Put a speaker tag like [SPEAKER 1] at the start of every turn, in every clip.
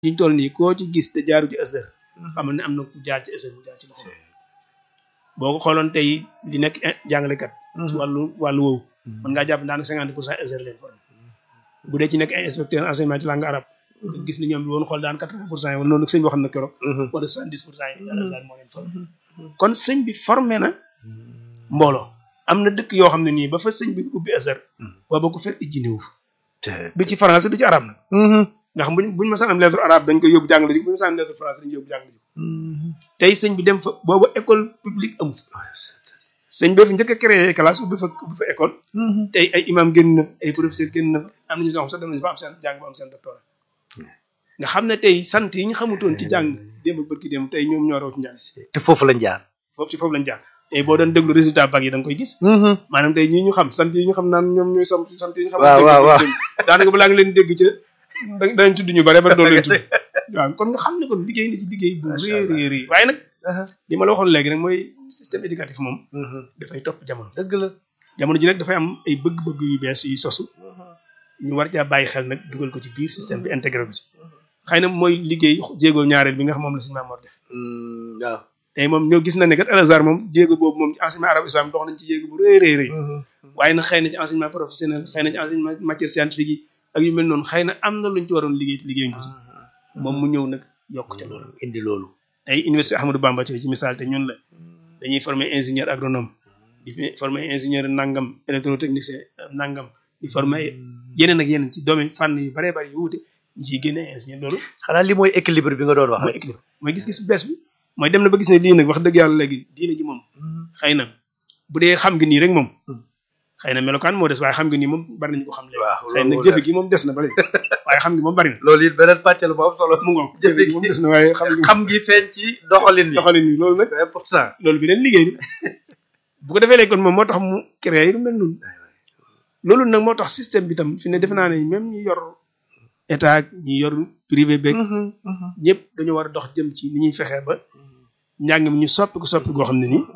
[SPEAKER 1] ñu toll nii koo ci gis te jaaru ci Azhar xamal ne am na ku jaar ci Azhar mu jaar ci loxo boo ko xooloon tey li nekk jàngalekat ci wàllu wàllu woowu mën ngaa jàpp daanaka cinquante pour cent Azhar leen formé bu dee ci nekk ay inspecteur enseignement ci langue arabe nga gis ni ñoom bi woon xool daan quatre-vingt pour cent yi wala noonu sëñ bi waxoon na keroog wala soixante-dix pour cent yi Azhar moo leen formé kon sëñ bi formé na mbooloo am na dëkk yoo xam ne nii ba fa sëñ bi ubbi Azhar booba ko fer ijji néew du ci français du ci arabe nag ndax buñ buñu ma saan am lettre arabe dañ koy yóbbu jàngale ji buñu ma saan am lettre français dañ koy yóbbu jàngale ji tey sëñ bi dem fa booba école publique amu sëñ bi fi njëkk a créé classe ubbi fa ubbi fa école tey ay imam génn na ay professeur génn na am nañu ñoo xam sax dem nañu ba am seen jàng ba am seen doctorat nga xam ne tey sant yi ñu xamutoon ci jàng démb ak bërki démb tey ñoom ñoo raw ci njàng
[SPEAKER 2] te foofu lañ jaar
[SPEAKER 1] foofu ci foofu lañ jaar tey boo doon déglu résultat bac yi da nga koy gis maanaam tey ñii ñu xam sant yi ñu xam naan ñoom ñooy sant sant yi ñu xam
[SPEAKER 2] waaw waaw waaw
[SPEAKER 1] daanaka balaa nga leen dégg ca danañ tudd ñu bare ba doon leen tudd waaw kon nga xam ne kon liggéey na ci liggéey bu rëy rëy rëy waaye nag li ma la waxoon léegi rek mooy système éducatif moom dafay topp jamono
[SPEAKER 2] dëgg la
[SPEAKER 1] jamono ji nag dafay am ay bëgg-bëgg yu bees yu sosu ñu war caa bàyyi xel nag dugal ko ci biir système bi intégré ko ci xëy na mooy liggéey jéego ñaareel bi nga xam moom la suñu Maam Mor def
[SPEAKER 2] waaw
[SPEAKER 1] tey moom ñoo gis na ne kat Al Azhar moom jéego boobu moom ci enseignement arabe islam dox nañ ci jéego bu rëy rëy rëy waaye nag xëy na ci enseignement professionnel xëy na ci enseignement matière scientifique yi ak yu mel noonu xëy na am na luñ ci waroon liggéey ci liggéey ko ci moom mu ñëw nag yokk ca loolu
[SPEAKER 2] indi loolu
[SPEAKER 1] tey université Ahmadou Bamba ci misaal te ñun la dañuy former ingénieur agronome di former ingénieur nangam électrotechnicien nangam di former yeneen ak yeneen ci domaine fànn yu baree bari yu wuute ñu ciy génne ingénieur loolu
[SPEAKER 2] xanaa li mooy équilibre bi nga doon wax
[SPEAKER 1] mooy équilibre mooy gis-gis bu bees bi mooy dem na ba gis ne lii nag wax dëgg yàlla léegi diine ji moom xëy na bu dee xam nga nii rek moom xëy na melokaan moo des waaye xam nga nii moom bari nañu ko xam léegi xëy na jëfe gi moom des na ba léegi waaye xam nga moom bari na
[SPEAKER 2] loolu it beneen pàcc la bu am solo
[SPEAKER 1] mu ngoog jëfe gi moom des na waaye xam nga
[SPEAKER 2] xam ngi feeñ ci doxalin bi
[SPEAKER 1] doxalin bi loolu nag
[SPEAKER 2] c'est important
[SPEAKER 1] loolu bi leen liggéey bu ko defee léegi kon moom moo tax mu créé lu mel noonu loolu nag moo tax système bi tam fi ne defe naa ne même ñi yor état ak ñi yor privé beeg ñëpp dañoo war a dox jëm ci ni ñuy fexee ba njàng mi ñu soppi ko soppi goo xam ne nii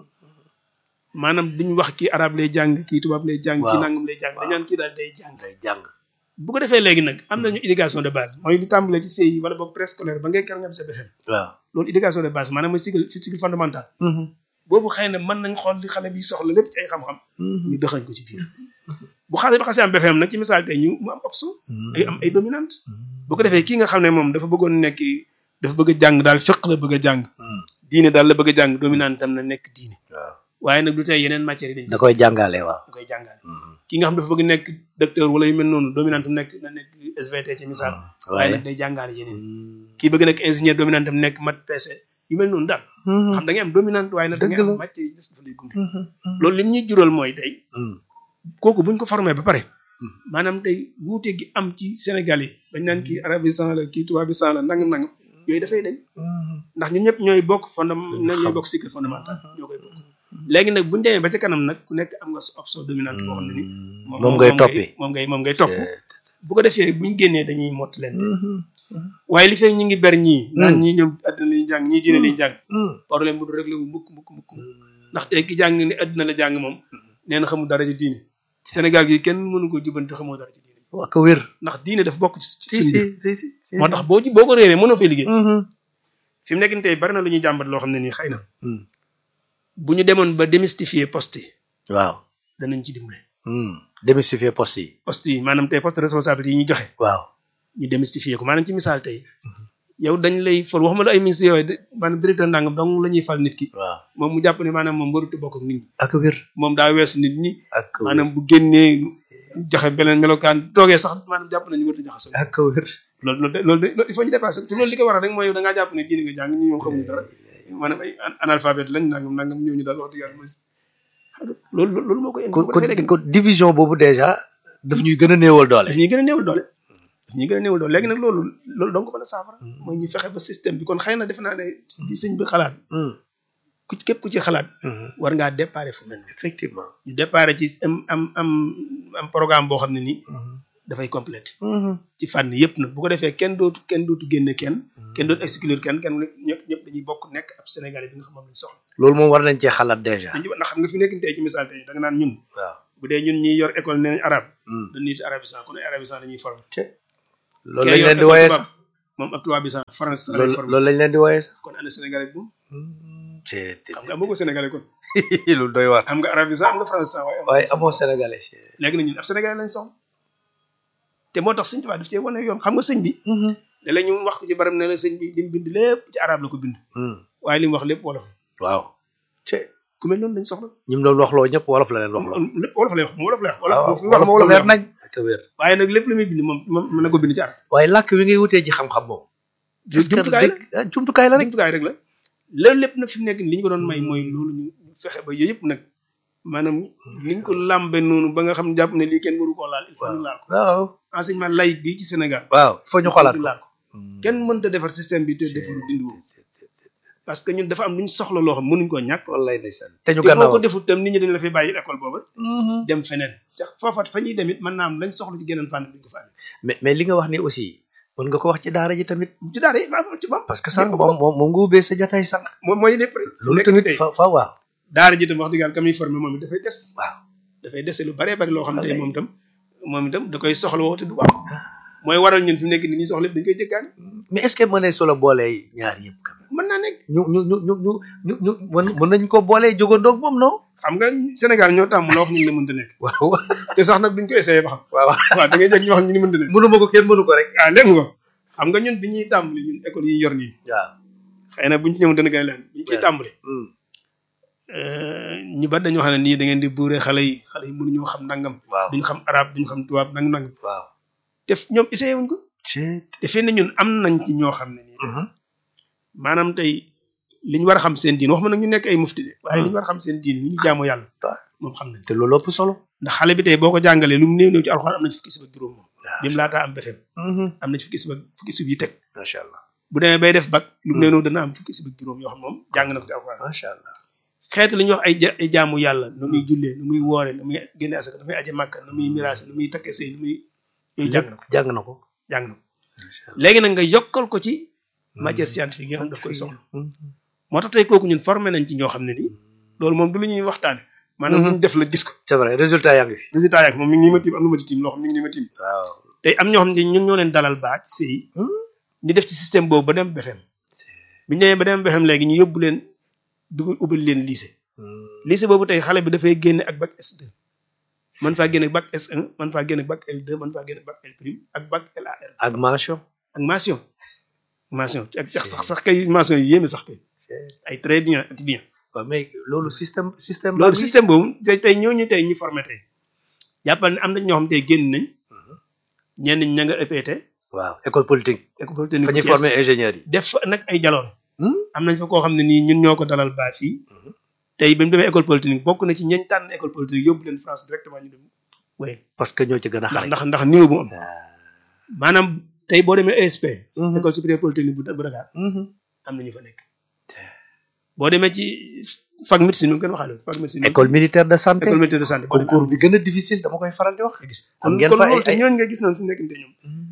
[SPEAKER 1] maanaam duñ wax kii arab lay jàng kii tubaab lay jàng kii nangam lay jàng dañ naan kii daal day jàng
[SPEAKER 2] day jàng
[SPEAKER 1] bu ko defee léegi nag am nañu éducation de base mooy li tàmbalee ci CI wala boog préscolaire ba ngay ker nga am sa BFEM
[SPEAKER 2] waaw
[SPEAKER 1] loolu éducation de base maanaam mooy cycle cycle fondamental boobu xëy na mën nañ xool li xale bi soxla lépp ci ay xam-xam ñu doxañ ko ci biir bu xale bi xasee am BFEM nag ci misaal tey ñu mu am option ay am ay dominante bu ko defee kii nga xam ne moom dafa bëggoon nekk dafa bëgg a jàng daal fiq la bëgg a jàng diine daal la bëgg a jàng dominante tam na nekk diine
[SPEAKER 2] waaw
[SPEAKER 1] waaye nag du tey yeneen matières yi dañ
[SPEAKER 2] da koy jàngale waaw
[SPEAKER 1] da koy jàngale ki nga xam dafa bëgg nekk docteur wala yu mel noonu dominante nekk na nekk SVT ci misaal waaye nag day jàngale yeneen kii bëgg nekk ingénieur dominante am nekk mat PC yu mel noonu daal xam da ngay am dominante waaye nag da ngay am matière yi des dafa lay gunge loolu li ñuy jural mooy tey kooku buñ ko formé ba pare maanaam tey wuute gi am ci Sénégal yi bañ naan kii arabisant la kii tubaabisant la nangam nangam yooyu dafay dañ ndax ñun ñëpp ñooy bokk fondamental ñooy bokk cycle fondamental ñoo koy bokk léegi nag buñu demee ba ca kanam nag ku nekk am nga option dominante boo xam ne ni
[SPEAKER 2] moom ngay toppi
[SPEAKER 1] moom ngay moom ngay topp bu ko defee buñ génnee dañuy mott leen waaye li fekk ñi ngi ber ñii naan ñii ñoom àddina lañuy jàng ñii diine lañuy jàng problème bu du réglé wu mukk mukk mukk ndax tey ki jàng ni àddina la jàng moom nee na xamul dara ci diine Sénégal gi kenn mënu ko jubanti xamoo dara ci diine
[SPEAKER 2] waa ko wér
[SPEAKER 1] ndax diine dafa bokk ci
[SPEAKER 2] si si si si
[SPEAKER 1] moo tax boo ci boo ko réeree mënoo fay liggéey fi mu nekk nii tey bari na lu ñuy jàmbat loo xam ne nii xëy na bu ñu demoon ba démystifier poste yi
[SPEAKER 2] waaw
[SPEAKER 1] danañ ci dimbale
[SPEAKER 2] démystifier poste yi
[SPEAKER 1] poste yi maanaam tey poste de responsabilité yi ñu joxe
[SPEAKER 2] waaw
[SPEAKER 1] ñu démystifier ko maanaam ci misaal tey yow dañ lay fal waxuma la ay ministres yooyu maanaam directeur ndàngam donc la ñuy fal nit ki
[SPEAKER 2] waaw
[SPEAKER 1] moom mu jàpp ne maanaam moom warut a bokk ak nit ñi
[SPEAKER 2] ak wér
[SPEAKER 1] moom daa weesu nit ñi
[SPEAKER 2] ak wér
[SPEAKER 1] maanaam bu génnee joxe beneen melokaan toogee sax maanaam jàpp nañu warut a jaxasoo
[SPEAKER 2] ak wér
[SPEAKER 1] loolu loolu de loolu de il faut ñu dépasser te loolu li ko waral rek mooy yow da ngaa jàpp ne diine nga jàng ñi ñoom xamuñu dara maanaam ay analphabète lañ nangam nangam ñooñu daal wax dëgg yàlla mooy loolu loolu moo koy indi
[SPEAKER 2] kon kon kon division boobu déjà daf ñuy gën a néewal doole
[SPEAKER 1] daf ñuy gën a néewal doole daf ñuy gën a néewal doole léegi nag loolu loolu donc mën a saafara mooy ñu fexe ba système bi kon xëy na defe naa ne di sëñ bi xalaat ku ci képp ku ci xalaat war ngaa déparé fu mel ni
[SPEAKER 2] effectivement
[SPEAKER 1] ñu déparé ci am am am am programme boo xam ne nii dafay complète ci fànn yëpp nag bu ko defee kenn dootu kenn dootu génne kenn kenn dootu exclure kenn kenn ñëpp ñëpp dañuy bokk nekk ab Sénégalais bi nga xam moom lañ soxla
[SPEAKER 2] loolu moom war nañ cee xalaat déjà
[SPEAKER 1] dañu ndax xam nga fi nekk tey ci misaal tey da nga naan ñun
[SPEAKER 2] waaw
[SPEAKER 1] bu dee ñun ñiy yor école nee nañ arabe dañuy ci arabisant kon ay arabisant dañuy formé
[SPEAKER 2] loolu lañ leen di wooyee sax
[SPEAKER 1] moom ab tubaab bi sax France sax lay
[SPEAKER 2] loolu
[SPEAKER 1] formé
[SPEAKER 2] loolu lañ leen di wooyee sax.
[SPEAKER 1] kon ana sénégalais bi moom
[SPEAKER 2] c'est
[SPEAKER 1] xam nga amoo ko sénégalais kon
[SPEAKER 2] lu doy waar.
[SPEAKER 1] am nga arabe bi sax am nga français sax waaye
[SPEAKER 2] waaye amoo sénégalais.
[SPEAKER 1] léegi nag ñun ab sénégalais lañ soxla te moo tax sëñ Tuubaa daf cee wane yoon xam nga sëñ bi ne la ñu wax ko ci baram ne la sëñ bi li mu bind lépp ci arabe la ko bind waaye li mu wax lépp wolof
[SPEAKER 2] waaw. te
[SPEAKER 1] ku mel noonu lañ soxla
[SPEAKER 2] ñi mu doon waxloo ñëpp wolof la leen waxloo.
[SPEAKER 1] lépp wolof lay wax moom wolof lay wax wolof
[SPEAKER 2] waaw
[SPEAKER 1] fi wax ma wolof lay
[SPEAKER 2] leer
[SPEAKER 1] wax
[SPEAKER 2] nañ. ak wér.
[SPEAKER 1] waaye nag lépp lu muy bind moom moom mën na ko bind ci arabe
[SPEAKER 2] waaye làkk wi ngay wutee ci xam-xam moom.
[SPEAKER 1] jumtukaay la
[SPEAKER 2] ah jumtukaay la rek.
[SPEAKER 1] jumtukaay rek la loolu lépp nag fi mu nekk nii li ñu ko doon may mooy loolu ñu fexe ba yooyu yëpp nag maanaam niñ ko làmbe noonu ba nga xam ne jàpp ne lii kenn waru koo laal il faut ñu laal ko
[SPEAKER 2] waaw.
[SPEAKER 1] enseignement laïque bi ci Sénégal
[SPEAKER 2] waaw foo ñu xoolaat
[SPEAKER 1] ñu
[SPEAKER 2] ko.
[SPEAKER 1] laal ko kenn mënta defar système bi te defaru dindi woo parce que ñun dafa am lu ñu soxla loo xam mënuñ koo ñàkk
[SPEAKER 2] wallaay ndeysaan. te ñu
[SPEAKER 1] te boo
[SPEAKER 2] gannaaw.
[SPEAKER 1] ko defut tam nit ñi dañ la fay bàyyi école booba dem feneen te foofa fa ñuy dem it mën naa am lañ soxla ci geneen fànn duñ ko fa amee
[SPEAKER 2] mais mais li nga wax ni aussi mën nga ko wax ci daara ji tamit.
[SPEAKER 1] ci daara yi maa ci moom
[SPEAKER 2] parce que sànq moom moom moom nga ubbee sa jataay sànq.
[SPEAKER 1] moom mooy lépp rek
[SPEAKER 2] loolu
[SPEAKER 1] nekk
[SPEAKER 2] tamit
[SPEAKER 1] tey
[SPEAKER 2] fa fa waaw.
[SPEAKER 1] daara ji tam wax dëgg yàlla ka muy formé moom it dafay des
[SPEAKER 2] waaw.
[SPEAKER 1] dafay dese lu baree bari loo xam ne
[SPEAKER 2] Wallaay.
[SPEAKER 1] moom itam moom itam da koy soxla woo te du ko am mooy waral ñun fi mu nekk ni ñuy soxla lépp dañ koy jëggaani
[SPEAKER 2] mais est ce que mënee solo boolee ñaar yëpp. quand même.
[SPEAKER 1] mën naa nekk
[SPEAKER 2] ñu ñu ñu ñu ñu ñu ñu mën mën nañ ko boolee jógandoog moom non.
[SPEAKER 1] xam nga Sénégal ñoo tàmm la wax ñun la mënta nekk
[SPEAKER 2] waaw
[SPEAKER 1] te sax nag duñ ko essayé ba xam
[SPEAKER 2] waaw.
[SPEAKER 1] waaw da ngay jég ñu wax ñu ni mënta nekk
[SPEAKER 2] mënuma ko kenn mënu ko rek.
[SPEAKER 1] ah léegi nga xam nga ñun bi ñuy tàmbali ñun école yi ñu yor nii
[SPEAKER 2] waaw.
[SPEAKER 1] xëy na buñ ci ñëw dana gën a leen bi ñu ciy
[SPEAKER 2] Ouais.
[SPEAKER 1] tàmbali ñu bari dañoo xam ne nii da ngeen di buure xale yi xale yi mënuñoo xam nangam
[SPEAKER 2] waaw
[SPEAKER 1] duñ xam arab duñ xam tubaab nangam nangam
[SPEAKER 2] waaw.
[SPEAKER 1] te ñoom essayé wuñ ko
[SPEAKER 2] c'est.
[SPEAKER 1] te fii ne ñun am nañ ci ñoo xam ne nii maanaam tey li ñu war a xam seen diin wax ma nag ñu nekk ay mufti de waaye li ñu war a xam seen diin ñu ñu jaamu yàlla
[SPEAKER 2] waaw.
[SPEAKER 1] moom xam nañ
[SPEAKER 2] te loolu ëpp solo.
[SPEAKER 1] ndax xale bi tey boo ko jàngalee lu mu néew néew ci alxuraan am na ci fukki sib ak juróom moom bi mu laataa am befem am na ci fukki sib ak fukki sib yi teg
[SPEAKER 2] macha allah.
[SPEAKER 1] bu demee bay def bac lu mu néew néew dana am fukki sib ak juróom yoo xam moom jàng na ko ci alxuraan
[SPEAKER 2] macha allah.
[SPEAKER 1] xeet li ñuy wax ay ja- ay jaamu yàlla nu muy jullee nu muy woore nu muy génne asaka nu muy aje màkka nu muy miraas nu muy takke sëy nu muy yooyu jàng na ko
[SPEAKER 2] jàng na ko.
[SPEAKER 1] jàng na ko
[SPEAKER 2] macha allah.
[SPEAKER 1] léegi nag nga yokkal ko ci matière scientifique yi nga xam daf koy soxla moo tax tey kooku ñun formé nañ ci ñoo xam ne nii loolu moom du lu ñuy waxtaane maanaam lu ñu def la gis ko
[SPEAKER 2] c'est vrai résultat yaa ngi fi.
[SPEAKER 1] résultat yak moom mi ngi nii ma tiim am na ma ci tiim loo xam mi ngi nii ma tiim
[SPEAKER 2] waaw.
[SPEAKER 1] tey am ñoo xam ne ñun ñoo leen dalal baa ci sëy ñu def ci système boobu ba dem BFEM bi ñu demee ba dem BFEM léegi ñu yóbbu leen dugal ubbil leen lycée lycée boobu tey xale bi dafay génne ak bac S2 man faa génne bac S1 man faa génne bac L2 man faa génne bac L prime ak bac LAR
[SPEAKER 2] ak mention.
[SPEAKER 1] ak mention mention ak sax sax sax kay mention yi yéeme sax kay ay très bien ak bien
[SPEAKER 2] waaw mais loolu système système.
[SPEAKER 1] loolu système boobu tey tey ñooñu tey ñu formé tey jàppal ne am na ñoo xam tey génn nañ ñenn ñi ña nga EPT
[SPEAKER 2] waaw école politique.
[SPEAKER 1] école polytechnique
[SPEAKER 2] fa ñuy
[SPEAKER 1] bu Thiès.
[SPEAKER 2] former ingénieurs yi.
[SPEAKER 1] def fa nag ay jaloon am nañ fa koo xam ne nii ñun ñoo ko dalal baa fii tey bi mu demee école polytechnique bokk na ci ñeñ tànn école polytechnique yóbbu leen France directement ñu dem waaye
[SPEAKER 2] parce que ñoo ci gën a
[SPEAKER 1] ndax
[SPEAKER 2] xarañ.
[SPEAKER 1] ndax ndax niveau bu mu am
[SPEAKER 2] Ah.
[SPEAKER 1] maanaam tey boo demee ESP
[SPEAKER 2] Mhm.
[SPEAKER 1] école supérieure polytechnique bu bu Dakar
[SPEAKER 2] Mhm.
[SPEAKER 1] am na ñu fa nekk boo demee ci fac médecine nu ngeen waxaale fac médecine
[SPEAKER 2] école militaire de santé.
[SPEAKER 1] école militaire de santé boo demee
[SPEAKER 2] concours bi gën a difficile dama koy faral di wax.
[SPEAKER 1] nga gis
[SPEAKER 2] am
[SPEAKER 1] kon
[SPEAKER 2] ngeen
[SPEAKER 1] kon
[SPEAKER 2] fa ay
[SPEAKER 1] loolu te
[SPEAKER 2] ay.
[SPEAKER 1] ñooñu nga gis noonu fi mu nekk nii ñoom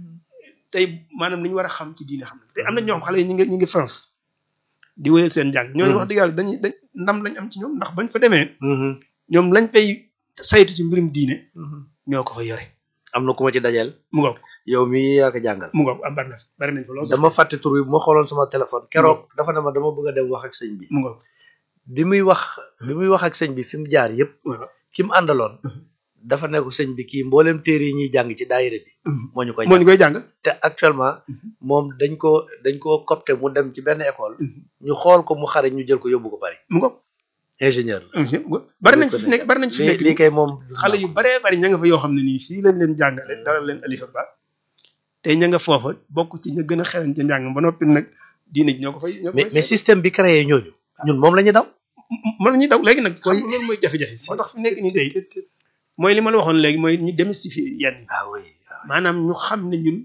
[SPEAKER 1] tey maanaam li ñu war a xam ci diine xam na te am na ñoo xam xale yi ñu ngi ñu ngi France di wéyal seen njàng ñooñu wax dëgg yàlla dañuy dañ ndam lañ am ci ñoom ndax bañ fa demee
[SPEAKER 2] Mhm.
[SPEAKER 1] ñoom lañ fay saytu ci mbirum diine
[SPEAKER 2] Mhm.
[SPEAKER 1] ñoo ko fa yore
[SPEAKER 2] am na ku ma ci dajeel.
[SPEAKER 1] mu ngoog
[SPEAKER 2] yow mii yaa ko jàngal.
[SPEAKER 1] mu ngoog am bari na bari nañ fa lool sax
[SPEAKER 2] dama fàtte tur bi bu ma xooloon sama téléphone keroog dafa ne ma dama bëgg a dem wax ak sëñ bi.
[SPEAKER 1] mu ngoog
[SPEAKER 2] bi muy wax bi muy wax ak sëñ bi fi mu jaar yëpp.
[SPEAKER 1] voilà
[SPEAKER 2] ki mu àndaloon. dafa ne ko sëñ bi kii mboolem téere yi ñuy jàng ci daayira bi. moo ñu koy
[SPEAKER 1] moo
[SPEAKER 2] jàng
[SPEAKER 1] ñu koy jàngal
[SPEAKER 2] te actuellement. moom dañ ko dañ koo copté mu dem ci benn école. ñu xool ko mu xare ñu jël ko yóbbu ko Paris.
[SPEAKER 1] mu ngoog
[SPEAKER 2] ingénieur la.
[SPEAKER 1] bari nañ fi nekk bari nañ fi
[SPEAKER 2] lii
[SPEAKER 1] nekk
[SPEAKER 2] lii kay moom.
[SPEAKER 1] xale yu baree bari ña nga fa yoo xam ne nii fii lañ leen jàngale dalal leen alifa ba tey ña nga foofa bokk ci ña gën a xereñ ca njàng ba noppi nag diine ji ñoo ko fay ñoo ko
[SPEAKER 2] mais
[SPEAKER 1] fay
[SPEAKER 2] mais système bi créé ñooñu. ñun moom la ñu daw.
[SPEAKER 1] mën nañu daw léegi nag koy loolu mooy jafe-jafe moo tax fi nekk nii day mooy li ma la waxoon léegi mooy ñu démystifier yenn yi
[SPEAKER 2] ah oui.
[SPEAKER 1] maanaam ñu xam ne ñun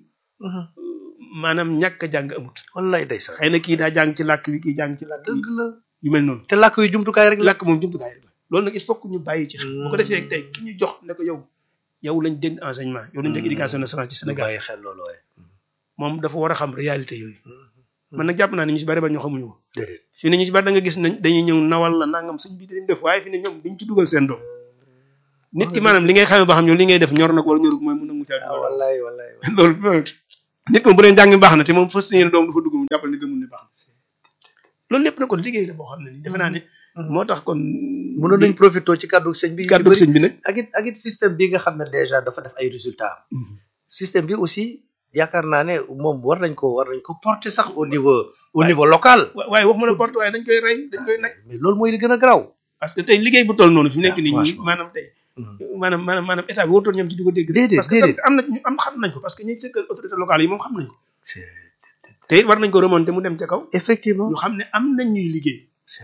[SPEAKER 1] maanaam ñàkk a jàng amut
[SPEAKER 2] wallaay day sax.
[SPEAKER 1] xëy na kii daa jàng ci làkk wi kii jàng ci làkk wi
[SPEAKER 2] dëgg la.
[SPEAKER 1] yu mel noonu
[SPEAKER 2] te làkk yu jumtukaay rek la.
[SPEAKER 1] làkk moom jumtukaay rek la loolu nag il faut que ñu bàyyi ci xel bu ko defee tey ki ñu jox ne ko yow yow lañ dégg enseignement yow lañ dégg éducation nationale ci
[SPEAKER 2] ñu
[SPEAKER 1] Sénégal
[SPEAKER 2] bàyyi xel loolu waaye.
[SPEAKER 1] moom dafa war a xam réalité yooyu man nag jàpp naa ne ñu ci bari ba ñu xamuñu ko
[SPEAKER 2] déedéet.
[SPEAKER 1] fii ne ñu ci bari da nga gis nañ dañuy ñëw nawal la nangam sëñ bi dañ def waaye fi ne ñoom duñ ci dugal seen doom nit ki maanaam li ngay xamee ba xam yow li ngay def ñor na ko wala ñorul mooy mun a mucaa
[SPEAKER 2] ah wallaay wallaay.
[SPEAKER 1] loolu nit moom bu dee njàng mi baax na te moom fës yéene doom du fa dugg mu jàppal ni gëmul ne baax na loolu lépp na kon liggéey la boo xam ne nii defe naa ne moo tax kon
[SPEAKER 2] mënoon nañ profité ci kàddu sëñ bi.
[SPEAKER 1] kàddu sëñ bi nag
[SPEAKER 2] ak it ak it système bi nga xam ne déjà dafa def ay résultats. système bi aussi yaakaar naa ne moom war nañ ko war nañ ko porter sax au niveau au niveau local.
[SPEAKER 1] waaye wax ma la porte waaye dañ koy rey dañ koy nag
[SPEAKER 2] mais loolu mooy li gën a garaaw.
[SPEAKER 1] parce que tey liggéey bu toll noonu fi mu nekk nii ñi
[SPEAKER 2] franchement.
[SPEAKER 1] maanaam tey maanaam maanaam maanaam état bi warutoon ñoom ci di ko dégg
[SPEAKER 2] Déedéet,
[SPEAKER 1] parce que
[SPEAKER 2] déedéet.
[SPEAKER 1] am na ñu am xam nañ ko parce que ñi sëkkal autorité locale yi moom xam nañ ko te it war nañ ko remonter mu dem ca kaw
[SPEAKER 2] effectivement.
[SPEAKER 1] ñu xam ne am nañ ñuy liggéey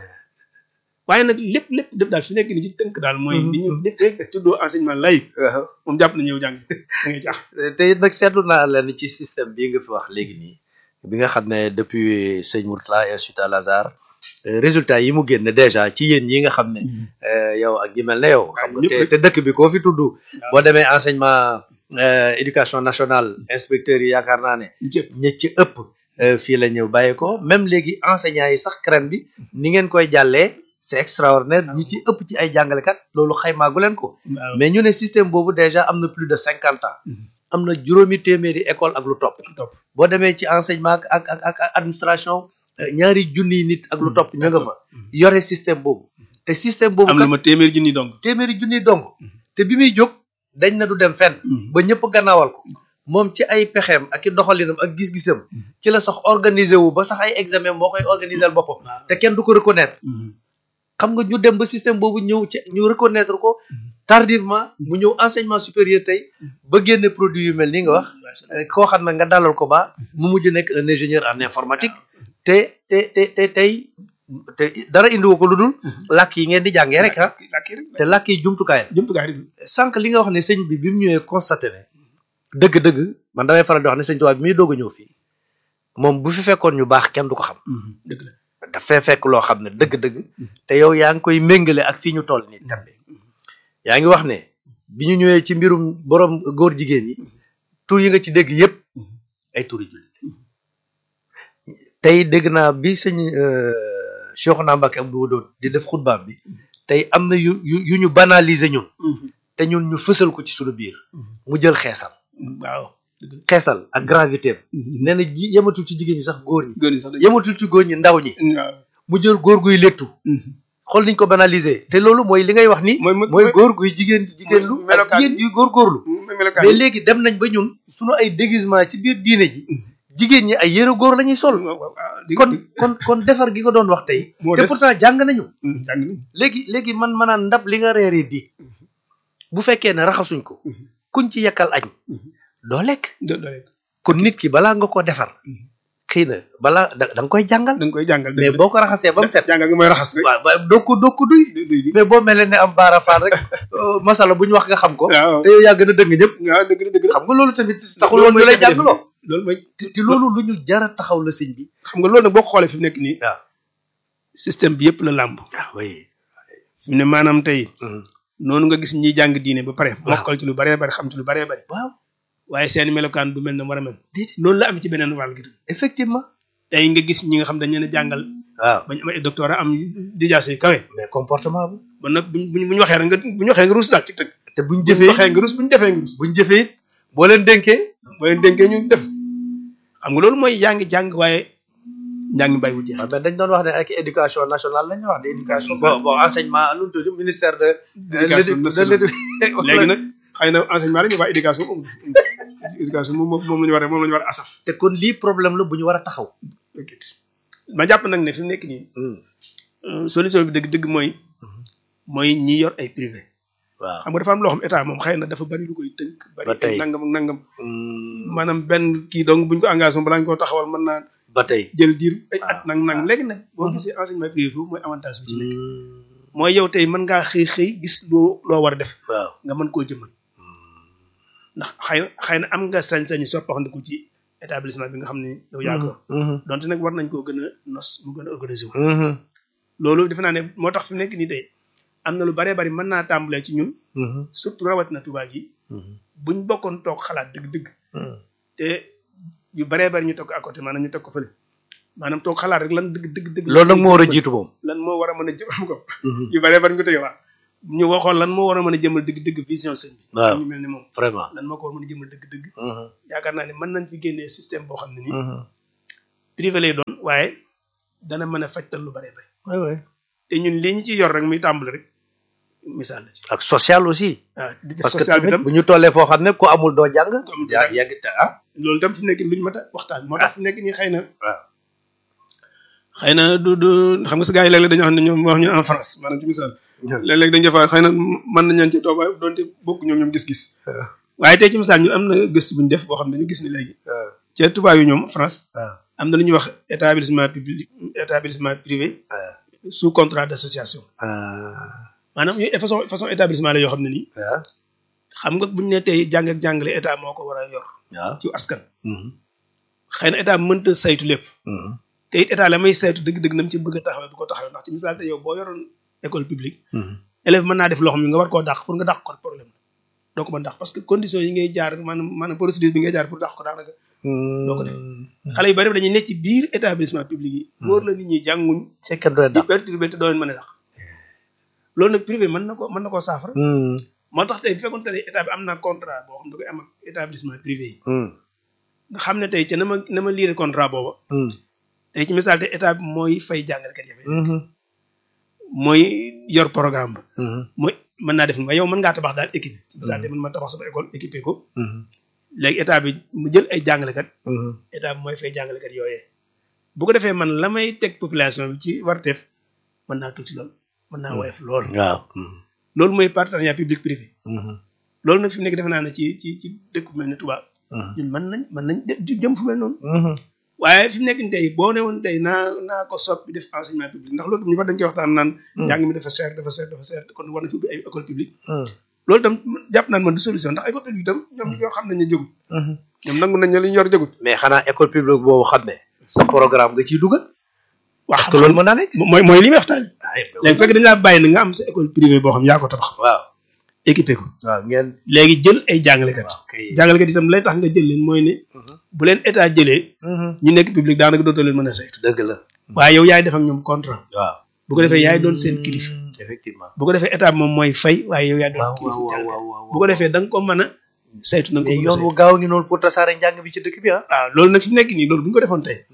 [SPEAKER 1] waaye nag lépp lépp lépp daal fi nekk ni ci tënk daal mooy
[SPEAKER 2] Mhm.
[SPEAKER 1] li ñu def rek tuddoo enseignement laïque
[SPEAKER 2] waaw.
[SPEAKER 1] moom jàpp na ñëw jàng da ngay jaax
[SPEAKER 2] te it nag seetlu naa leen ci système bii nga fi wax léegi nii bi nga xam ne depuis sëñ Mourtala Institut Al Azhar euh, résultat yi mu génne déjà ci yéen ñi nga xam ne euh, yow ak ñi mel ne yow xam nga
[SPEAKER 1] ñëpp
[SPEAKER 2] te
[SPEAKER 1] rek.
[SPEAKER 2] te dëkk bi koo fi tudd boo demee enseignement euh, éducation nationale inspecteurs yi yaakaar naa ne
[SPEAKER 1] jëpp
[SPEAKER 2] ña ci ëpp euh, fii la ñëw bàyyi ko même léegi enseignants yi sax CREN bi ni ngeen koy jàllee c'est extraordinaire ñi ci ëpp ci ay jàngalekat loolu xaymaagu leen ko
[SPEAKER 1] waaw
[SPEAKER 2] mais ñu ne système boobu déjà am na plus de cinquante ans
[SPEAKER 1] Mhm.
[SPEAKER 2] am na juróomi téeméeri école ak lu topp
[SPEAKER 1] topp
[SPEAKER 2] boo demee ci enseignement ak ak ak ak administration euh, ñaari junniy nit ak lu topp ñu nga fa
[SPEAKER 1] Mhm.
[SPEAKER 2] yore système boobu te système boobu
[SPEAKER 1] am na
[SPEAKER 2] kat
[SPEAKER 1] ma téeméer junni donc
[SPEAKER 2] téeméeri junniy dong te bi muy jóg dañ na du dem fenn ba ñëpp gannaawal ko moom ci ay pexeem ak i doxalinam ak gis-gisam ci la sax organiser wu ba sax ay examen moo koy organiser boppam te kenn du ko reconnaître xam nga ñu dem ba système boobu ñëw ci ñu reconnaître ko tardivement mu ñëw enseignement supérieur tey ba génne produit yu mel ni nga wax euh, koo xam ne nga dalal ko ba mu mujj nekk un ingénieur en informatique te te te te tey te dara indiwu ko lu dul làkk yi ngeen di jàngee rek ah
[SPEAKER 1] làkki rek
[SPEAKER 2] te làkk yi jumtukaay la
[SPEAKER 1] jumtukaay rek
[SPEAKER 2] sànq li nga wax ne sëñ bi bi mu ñëwee constaté ne dëgg-dëgg man damay faral di wax ne sëñ Tuubaa bi muy doog a ñëw fii moom bu fi fekkoon ñu baax kenn du ko xam
[SPEAKER 1] dëgg la
[SPEAKER 2] dafay fekk loo xam ne dëgg-dëgg te yow yaa ngi koy méngale ak fii ñu toll nii tembe yaa ngi wax ne bi ñu ñëwee ci mbirum borom góor jigéen yi tur yi nga ci dégg yépp ay turi jullit tey dégg naa bi sëñ Cheikhouna Mbacké Abdou Wadoud di def xutbaam bi tey am na yu yu yu ñu banaliser ñun te ñun ñu fësal ko ci suñu biir mu jël xeesal
[SPEAKER 1] waaw dëgg la
[SPEAKER 2] xeesal ak gravité am nee na ji yematul ci jigéen ñi sax góor ñi
[SPEAKER 1] góor ñi sax dañ
[SPEAKER 2] yematul ci góor ñi ndaw ñi
[SPEAKER 1] waaw
[SPEAKER 2] mu jël góor guy léttu xool niñ ko banaliser te loolu mooy li ngay wax ni
[SPEAKER 1] mooy
[SPEAKER 2] mooy góor guy jigéen jigéen lu ak
[SPEAKER 1] melokaan
[SPEAKER 2] jigéen yuy góorgóorlu
[SPEAKER 1] mooy melokaan
[SPEAKER 2] mais léegi dem nañ ba ñun suñu ay déguisement ci biir diine ji jigéen ñi ay yëre góor la ñuy sol
[SPEAKER 1] waaw waaw waaw di-
[SPEAKER 2] kon
[SPEAKER 1] di-
[SPEAKER 2] kon kon defar gi ko doon wax tey
[SPEAKER 1] moo
[SPEAKER 2] te
[SPEAKER 1] des.
[SPEAKER 2] pourtant jàng nañu
[SPEAKER 1] Mm, jàng nañ
[SPEAKER 2] léegi léegi man manaan ndab li nga reeree bi bu fekkee ne raxasuñ ko
[SPEAKER 1] Mhm.
[SPEAKER 2] kuñ ci yekkal añ
[SPEAKER 1] Mhm.
[SPEAKER 2] doo lekk
[SPEAKER 1] do do rek
[SPEAKER 2] kon nit ki balaa nga ko defar
[SPEAKER 1] Mhm.
[SPEAKER 2] xëy na balaa da da nga koy jàngal
[SPEAKER 1] da nga koy jàngal
[SPEAKER 2] mais boo ko raxasee ba mu set
[SPEAKER 1] jàngal gi mooy raxas rek
[SPEAKER 2] waaw waaw doo ko doo ko duy
[SPEAKER 1] du du
[SPEAKER 2] mais boo mel ne am baara faal rek euh, masala bu ñu wax nga xam ko
[SPEAKER 1] waaw
[SPEAKER 2] te yow yaa gën a dëng ñëpp
[SPEAKER 1] waaw dëgg la dëgg la
[SPEAKER 2] xam nga loolu tamit taxul woon ñu lay jàngaloo
[SPEAKER 1] loolu mooy
[SPEAKER 2] te te loolu lu ñu jara taxaw la sëñ bi
[SPEAKER 1] xam nga loolu nag boo ko xoolee fi mu nekk nii
[SPEAKER 2] waaw
[SPEAKER 1] système bi yëpp la làmb
[SPEAKER 2] ah oui
[SPEAKER 1] fi mu ne maanaam tey
[SPEAKER 2] Mhm.
[SPEAKER 1] noonu nga gis ñiy jàng diine ba pare
[SPEAKER 2] Waaw.
[SPEAKER 1] mokkal ci lu baree bari xam ci lu baree bari
[SPEAKER 2] waaw
[SPEAKER 1] waaye seen melokaan du mel na war a mel
[SPEAKER 2] déedéet
[SPEAKER 1] noonu la am ci beneen wàll gi tam
[SPEAKER 2] effectivement
[SPEAKER 1] tey nga gis ñi nga xam dañ leen a jàngal
[SPEAKER 2] waaw
[SPEAKER 1] bañ am ay doctorat am dijaase yu kawe
[SPEAKER 2] mais comportement bu
[SPEAKER 1] ba nag buñ buñ buñ waxee rek nga buñ waxee nga ruus daal ci tëgg
[SPEAKER 2] te buñ
[SPEAKER 1] buñ
[SPEAKER 2] jëfee
[SPEAKER 1] waxee nga ruus buñ defee nga ruus
[SPEAKER 2] buñ jëfee it boo leen dénkee
[SPEAKER 1] boo leen dénkee ñu def xam nga loolu mooy yaa ngi jàng waaye njàng mi bàyyiwul jeex
[SPEAKER 2] waaw mais dañ doon wax ne ak éducation nationale la ñuy wax de éducation bon bon enseignement lu mu tudd ministère de
[SPEAKER 1] éducation
[SPEAKER 2] de
[SPEAKER 1] nationale
[SPEAKER 2] l'édu-
[SPEAKER 1] léegi nag xëy na enseignement la ñu waa éducation amul éducation moom moom la ñu war a moom la ñu war a asaf
[SPEAKER 2] te kon lii problème la bu ñu war a taxaw
[SPEAKER 1] ma jàpp nag ne fi mu nekk nii euh, solution bi dëgg dëgg mooy mooy ñi yor ay privé
[SPEAKER 2] waaw
[SPEAKER 1] xam nga dafa am loo xam état moom xëy na dafa bari lu koy tënk bari
[SPEAKER 2] Ba tey.
[SPEAKER 1] ay nangam ak nangam
[SPEAKER 2] Mm,
[SPEAKER 1] maanaam benn kii donc buñ ko engagé moom balaa ñu koo taxawal mën naa
[SPEAKER 2] ba tey
[SPEAKER 1] jël diir ay
[SPEAKER 2] Ah,
[SPEAKER 1] at nang nang
[SPEAKER 2] ah.
[SPEAKER 1] léegi nag boo
[SPEAKER 2] Mhm.
[SPEAKER 1] gisee enseignement privé foofu mooy avantage bi ci nekk
[SPEAKER 2] Mm,
[SPEAKER 1] mooy yow tey mën ngaa xëy xëy gis loo loo war a def
[SPEAKER 2] waaw
[SPEAKER 1] nga mën koo jëmmal ndax xëy na xëy na am nga sañ-sañu soppaxandiku ci établissement bi nga xam ne yow yaa ko yor
[SPEAKER 2] Mhm,
[SPEAKER 1] donte nag war nañ koo gën a nos mu gën a organisé wu
[SPEAKER 2] mhm,
[SPEAKER 1] loolu defe naa ne moo tax fi mu nekk nii tey am na lu baree bari mën naa tàmbalee ci ñun
[SPEAKER 2] mhm,
[SPEAKER 1] surtout rawatina Tuubaa gi
[SPEAKER 2] mhm,
[SPEAKER 1] buñ bokkoon toog xalaat dëgg-dëgg
[SPEAKER 2] mhm.
[SPEAKER 1] te yu baree bari ñu teg ko à côté maanaam ñu teg ko fële maanaam toog xalaat rek lan dëgg dëgg dëgg
[SPEAKER 2] loolu nag moo war a jiitu moom
[SPEAKER 1] lan moo war a mën a jëm am ko
[SPEAKER 2] Mhm,
[SPEAKER 1] yu baree bari ñu ko tege waa ñu waxoon lan moo war a mën a jëmal dëgg-dëgg vision sëñ bi
[SPEAKER 2] waaw
[SPEAKER 1] ñu mel ni moom
[SPEAKER 2] vraiment
[SPEAKER 1] lan moo ko war a mën a jëmal dëgg-dëgg
[SPEAKER 2] Mhm,
[SPEAKER 1] yaakaar naa ne mën nañ fi génnee système boo xam ne nii
[SPEAKER 2] mhm.
[SPEAKER 1] privé lay doon waaye dana mën a fajtal lu bare bare
[SPEAKER 2] Ouais, ouais.
[SPEAKER 1] te ñun lii ñu ci yor rek muy tàmbali rek misaal la ci
[SPEAKER 2] ak social aussi
[SPEAKER 1] waaw di def
[SPEAKER 2] parce que
[SPEAKER 1] social bi
[SPEAKER 2] tamit
[SPEAKER 1] tam
[SPEAKER 2] bu ñu tollee foo xam ne ku amul doo jàng
[SPEAKER 1] amul doo
[SPEAKER 2] yaa
[SPEAKER 1] jàng.
[SPEAKER 2] yàgg te ah
[SPEAKER 1] loolu tam fi mu nekk luñ mat a waxtaan moo tax fi mu nekk nii xëy na
[SPEAKER 2] waaw
[SPEAKER 1] xëy na du du xam nga sa gars yi léeg-léeg dañoo xam ne ñoom wax ñu en France maanaam ci misaal léeg-léeg dañu defaat xëy na mën nañ leen ci toog waaye doonte bokk ñoom ñoom gis-gis waaye tey ci misaal ñu am na gëstu bu ñu def boo xam ne dañu gis ni léegi
[SPEAKER 2] waaw
[SPEAKER 1] ca tubaab yi ñoom France
[SPEAKER 2] waaw
[SPEAKER 1] am na lu ñuy wax établissement public établissement privé sous contrat d'association maanaam yooyu façon façon établissement la yoo xam ne nii
[SPEAKER 2] waaw
[SPEAKER 1] xam nga buñu ne tey jàng ak jàngale état moo ko war a yor
[SPEAKER 2] waaw
[SPEAKER 1] ci askan xëy na état mënta saytu lépp te it état la may saytu dëgg-dëgg nam ci bëgg a taxawee du ko taxawee ndax ci misaal te yow boo yoroon école publique élève mën naa def loo xam ne nga war koo dàq pour nga dàq ko problème la doo ko mën dàq parce que conditions yi ngay jaar maanaam maanaam procédure bi ngay jaar pour dàq ko daanaka doo ko def xale yu bari dañuy nekk ci biir établissement public yi wóor la nit ñi jànguñ
[SPEAKER 2] c'est que doy
[SPEAKER 1] di
[SPEAKER 2] dàq
[SPEAKER 1] perturbé te doo leen mën a dàq loolu nag privé mën na ko mën na koo saafara moo tax tey bu fekkoon ne état bi am na contrat boo xam ne da koy am ak établissement privé yi nga xam ne tey ca na ma na ma liire contrat booba tey ci misaal te état bi mooy fay jàngalekat yi mooy yor programme ba mooy mën naa def ni waaye yow mën ngaa tabax daal équipe ci misaal te mën ma tabax sama école équipé ko léegi état bi mu jël ay jàngalekat état bi mooy fay jàngalekat yooyee bu ko defee man la may teg population bi ci warteef mën naa tuuti lool mën naa woyof lool
[SPEAKER 2] waaw
[SPEAKER 1] loolu mooy partenariat public privé loolu nag fi mu nekk defe naa ne ci ci ci dëkk bu mel ne Touba ñun mën nañ mën nañ de jëm fu mel noonu waaye fi mu nekk nii tey boo ne woon tey naa naa ko soppi def enseignement public ndax loolu tam ñu fa dañ koy waxtaan naan njàng mi dafa cher dafa cher dafa cher kon war na fi ubbi ay école publique loolu tam jàpp naan man du solution ndax école publique tam ñoom ñi ko xam nañ ne jógut ñoom nangu nañ ne li ñu yor jógut
[SPEAKER 2] mais xanaa école publique boobu xam ne sa programme nga ciy dugal
[SPEAKER 1] waaw
[SPEAKER 2] parce que loolu mën naa nekk
[SPEAKER 1] mooy mooy li muy waxtaan léegi fekk dañ laa bàyyi na nga am sa école privée boo xam yaa ko tabax
[SPEAKER 2] waaw
[SPEAKER 1] équipé ko
[SPEAKER 2] waaw ngeen
[SPEAKER 1] léegi jël ay jàngalekat
[SPEAKER 2] kay
[SPEAKER 1] jàngalekat itam lay tax nga jël leen mooy ne bu leen état jëlee ñu nekk public daanaka dootoo leen mën a saytu
[SPEAKER 2] dëgg la
[SPEAKER 1] waaye yow yaay def ak ñoom contrat
[SPEAKER 2] waaw
[SPEAKER 1] bu ko defee yaay doon seen kilifa
[SPEAKER 2] effectivement
[SPEAKER 1] bu ko defee état bi moom mooy fay waaye yow yaay doon
[SPEAKER 2] waaw
[SPEAKER 1] kilifa
[SPEAKER 2] waaw waaw
[SPEAKER 1] jàngalekat
[SPEAKER 2] waaw
[SPEAKER 1] bu ko defee da nga ko mën a saytu na nga ko
[SPEAKER 2] mais
[SPEAKER 1] mën a
[SPEAKER 2] yoon
[SPEAKER 1] saytu.
[SPEAKER 2] wu gaaw ngi noonu pour tasaare njàng bi ci dëkk bi ah
[SPEAKER 1] waaw loolu nag fi mu nekk nii loolu bu ñu ko defoon tey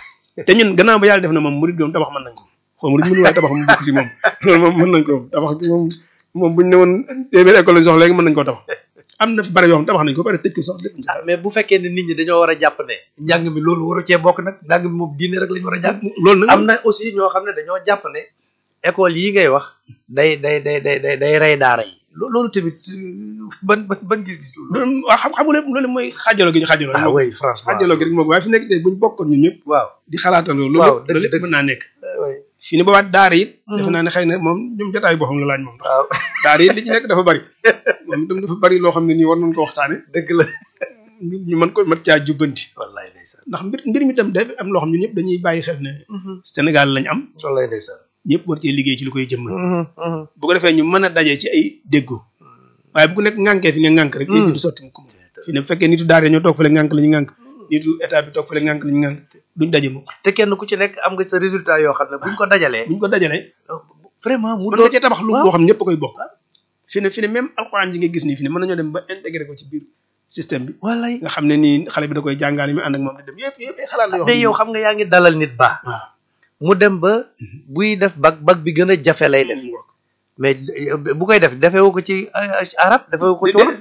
[SPEAKER 1] te ñun gannaaw ba yàlla def na moom murid moom tabax mën nañ ko xaw murid mënu waaye tabax mu bokk ci moom loolu moom mën nañ ko tabax gi moom moom buñu ne woon téeméer école lañ soxla léegi mën nañ koo tabax am na fi bari yoo xam tabax nañ ko pare tëj ko sax lépp ñu
[SPEAKER 2] ah mais bu fekkee ne nit ñi dañoo war a jàpp ne njàng mi loolu waru cee bokk nag njàng mi moom diine rek lañu war a jàng
[SPEAKER 1] loolu nag
[SPEAKER 2] am na aussi ñoo xam ne dañoo jàpp ne école yi ngay wax day day day day day day rey daara yi lo- loolu tamit euh, ban ban ban gis-gis loolu
[SPEAKER 1] loolu waaw xam xamu lépp loolu mooy xaajaloo gi ñu xaajaloo
[SPEAKER 2] ah oui franchement
[SPEAKER 1] xaajaloo gi rek moom waaye fi nekk tey buñ bokkoon ñun ñëpp
[SPEAKER 2] waaw
[SPEAKER 1] di xalaatandoo loolu
[SPEAKER 2] Waaw,
[SPEAKER 1] lépp
[SPEAKER 2] dëgg-
[SPEAKER 1] loolu lépp
[SPEAKER 2] dëgg.
[SPEAKER 1] mën naa nekk
[SPEAKER 2] oui
[SPEAKER 1] fii ne boobaat daara it
[SPEAKER 2] Mhm.
[SPEAKER 1] defe naa ne xëy na moom ñoom jotaayu boppam la laaj moom
[SPEAKER 2] waaw
[SPEAKER 1] daara it li ci nekk dafa bari moom itam dafa bari loo xam ne nii war nañ ko waxtaane
[SPEAKER 2] dëgg la
[SPEAKER 1] ñu ñu mën ko mën caa jubbanti
[SPEAKER 2] wallaay ndeysaan
[SPEAKER 1] ndax mbir mbir mi tam dafa am loo xam ne ñëpp dañuy bàyyi xel ne Sénégal lañ am
[SPEAKER 2] wallaay ndeysaan
[SPEAKER 1] ñëpp war cee liggéey ci lu koy jëmmal bu ko defee ñu mën a daje ci ay déggoo waaye bu ku nekk ŋànkee fi nga ŋànk rek yëf yi du sotti mu ko fi ne bu fekkee nitu daara ñoo toog fële ŋànk la ñu ŋànk nitu état bi toog fële ŋànk la ñu ŋànk duñ daje mukk
[SPEAKER 2] te kenn ku ci nekk am nga sa résultat yoo xam ne buñ ko dajalee
[SPEAKER 1] buñ ko dajalee
[SPEAKER 2] vraiment mu
[SPEAKER 1] mën
[SPEAKER 2] doon
[SPEAKER 1] nga cee tabax lu
[SPEAKER 2] waaw.
[SPEAKER 1] boo xam ne ñëpp a koy bokk fi ne fi ne même alxuraan ji nga gis nii fi ne mën nañoo dem ba intégré ko ci biir système bi
[SPEAKER 2] wallaay
[SPEAKER 1] nga xam ne nii xale bi da koy jàngaale mi ànd ak moom di dem yëpp yëpp ay xalaat la yoo
[SPEAKER 2] mais yow xam nga yaa ngi dalal nit ba
[SPEAKER 1] waaw
[SPEAKER 2] mu dem ba buy def bag bag bi gën a jafe lay def mais bu koy def defewu ko ci euh, arab defewu ko ci wolof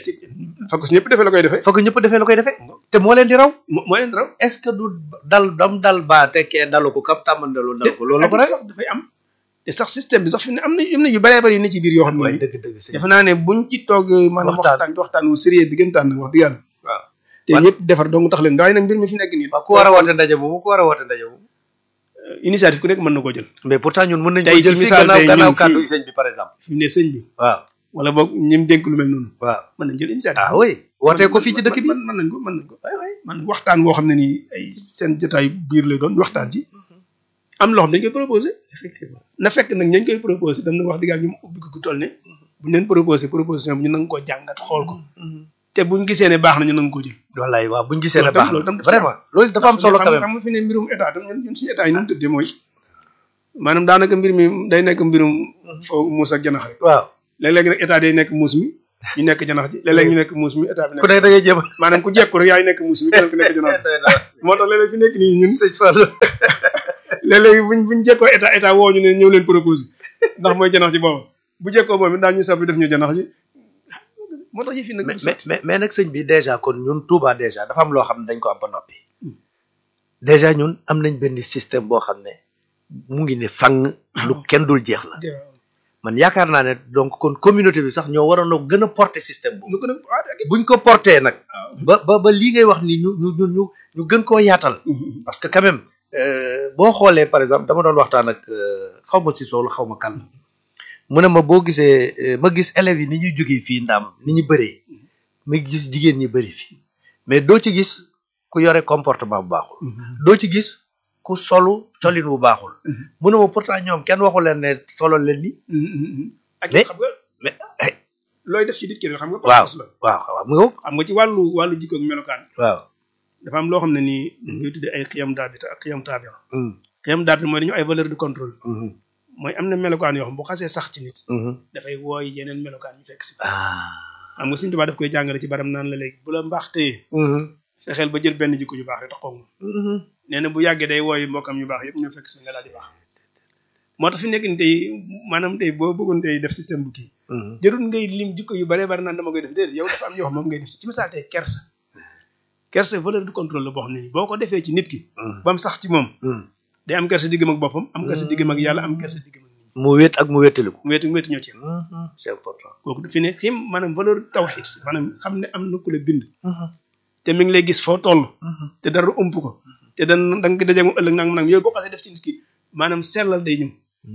[SPEAKER 1] fakk si ñëpp defee la koy defee
[SPEAKER 2] foog ñëpp defee la koy defee te moo leen di raw
[SPEAKER 1] moo moo leen raw
[SPEAKER 2] est-ce que du dal dam dal ba tekkee dalu ko kam tàmmandaloo dal ko loolu la ko rek
[SPEAKER 1] sax dafay am te sax système bi sax fi ne am na am na yu bëree bëri yu ne ci biir yoo xam
[SPEAKER 2] waaye
[SPEAKER 1] ne
[SPEAKER 2] dëgg dëgg sëñ
[SPEAKER 1] defe naa ne buñ ci toog maanaam
[SPEAKER 2] Waxtaan.
[SPEAKER 1] waxtaan waxtaan wu sérieux diggantaan nag wax dëgg yàlla
[SPEAKER 2] waaw
[SPEAKER 1] te ñëpp defar dong tax leen waaye nag mbir mi fi nekk nii
[SPEAKER 2] waaw ku war a woote ndaje moomu ku war a woote ndaje moomu
[SPEAKER 1] initiative ku nekk mën na koo jël
[SPEAKER 2] mais pourtant ñun mën nañ
[SPEAKER 1] Tey
[SPEAKER 2] ko jël
[SPEAKER 1] ci
[SPEAKER 2] fii
[SPEAKER 1] misaal
[SPEAKER 2] gannaaw
[SPEAKER 1] tey
[SPEAKER 2] gannaaw
[SPEAKER 1] ñun
[SPEAKER 2] kàddu
[SPEAKER 1] fii-
[SPEAKER 2] yi sëñ bi par exemple
[SPEAKER 1] fi mu ne sëñ bi
[SPEAKER 2] waaw
[SPEAKER 1] wala boog ñim dénk lu mel noonu
[SPEAKER 2] waaw
[SPEAKER 1] mën nañ jël initiative
[SPEAKER 2] ah oui wootee ko fii ci dëkk bi
[SPEAKER 1] mën mën nañ ko mën nañ ko man waxtaan woo xam ne nii ay seen jotaay biir lay doon waxtaan ci am loo xam dañ koy proposé
[SPEAKER 2] effectivement
[SPEAKER 1] na fekk nag ñañ koy proposé dam na wax dëgg yàlla ñu ubbi ko gu toll ne buñ leen proposé proposition bi ñu nanga koo jàngat xool ko te buñ gisee ne baax na ñu nanga koo jël
[SPEAKER 2] wallaay waaw buñ gisee ne
[SPEAKER 1] Loolu tam-
[SPEAKER 2] baax
[SPEAKER 1] loolu tam
[SPEAKER 2] na
[SPEAKER 1] dafa
[SPEAKER 2] vraiment loolu dafa am solo quand
[SPEAKER 1] xam
[SPEAKER 2] même
[SPEAKER 1] xam nga fi ne mbirum état tam ñun ñun suñu état yi nu mu tëddee mooy maanaam daanaka mbir mi day nekk mbirum foo muus ak janax rek
[SPEAKER 2] waaw
[SPEAKER 1] léeg-léeg nag état day nekk muus mi ñu nekk janax ji léeg-léeg ñu nekk muus mi état bi
[SPEAKER 2] ku
[SPEAKER 1] nekk
[SPEAKER 2] nekk da ngay jéem a
[SPEAKER 1] maanaam ku jekku rek yaay nekk muus mi keneen ku nekk janax ji moo tax léeg-léeg fi nekk nii ñun
[SPEAKER 2] sëñ Fallou
[SPEAKER 1] léeg-léeg buñ buñ jekkoo état état woo ñu ne ñëw leen propose ndax mooy janax ji boobu bu jekkoo moom it daal ñu soppi def ñu janax ji moo tax yi fi nag
[SPEAKER 2] mais mais mais mais nag sëñ bi déjà kon ñun Touba déjà dafa am loo xam ne dañ ko am ba noppi déjà ñun am nañ benn système boo xam ne mu ngi ne fang lu kenn dul jeex la man yaakaar naa ne donc kon communauté bi sax ñoo waroon a gën a porter système boobu
[SPEAKER 1] lu ko nag ah
[SPEAKER 2] buñ ko porter nag ba ba ba lii ngay wax ni ñu ñu ñu ñu ñu gën koo yaatal parce que quand même euh, boo xoolee par exemple dama doon waxtaan ak euh, xaw ma si soolu xaw ma kan mu ne ma boo gisee euh, ma gis élèves yi ni ñuy jógee fii ndaam ni ñu bëree ma gis jigéen ñi bëri fi mais doo ci gis ku yore comportement bu baaxul doo ci gis ku solu colin bu baaxul mu ne ma pourtant ñoom kenn waxu leen ne solo leen ni
[SPEAKER 1] ak
[SPEAKER 2] Mais-
[SPEAKER 1] xam nga
[SPEAKER 2] mais eh,
[SPEAKER 1] looy def ci nit ki rek xam nga
[SPEAKER 2] waaw
[SPEAKER 1] pas-pas la
[SPEAKER 2] waaw waaw mu nga
[SPEAKER 1] xam nga ci wàllu wàllu jikko ak melokaan
[SPEAKER 2] waaw
[SPEAKER 1] dafa am loo xam ne nii dañ koy tuddee ay xiyam daabita ak xiyam taabia
[SPEAKER 2] Mm,
[SPEAKER 1] xiyam daabita mooy dañu ay valeur de contrôle
[SPEAKER 2] mhm,
[SPEAKER 1] mooy am na melokaan yoo xam bu xasee sax ci nit
[SPEAKER 2] mhm.
[SPEAKER 1] dafay wooy yeneen melokaan ñu fekk si
[SPEAKER 2] ah
[SPEAKER 1] xam nga Sëñ Tuubaa daf koy jàngale ci baram naan la léegi bu la mbaax téye
[SPEAKER 2] mhm,
[SPEAKER 1] fexeel ba jël benn jikko yu baax yi tax koog moom
[SPEAKER 2] mhm.
[SPEAKER 1] nee na bu yàggee day wooy mbokkam yu baax yëpp ñoo fekk si nga daal di baax moo tax fi nekk ni tey maanaam tey boo bëggoon tey def système bu kii
[SPEAKER 2] Mhm.
[SPEAKER 1] jërul ngay lim jikko yu bare bare naan dama koy def déedéet yow dafa am yoo xam moom ngay def ci misaal tey kersa kersa valeur de contrôle la boo xam ne boo ko defee ci nit ki
[SPEAKER 2] Mhm.
[SPEAKER 1] ba mu sax ci moom
[SPEAKER 2] Mhm.
[SPEAKER 1] day am kersa diggam ak boppam am kersa diggam ak yàlla am kersa diggam ak nit ñi
[SPEAKER 2] mu wéet ak mu wéetaliku
[SPEAKER 1] mu wetu mu wetu ñoo ci yem
[SPEAKER 2] Mhm, c'est important
[SPEAKER 1] kooku fi ne xim maanaam valeur tawxid maanaam xam ne am na ku la bind te mi ngi lay gis foo toll te dara ump ko te dan da nga ko dajeeg moom ëllëg nag nag yooyu boo xasee def ci nit ki maanaam sellal day ñëw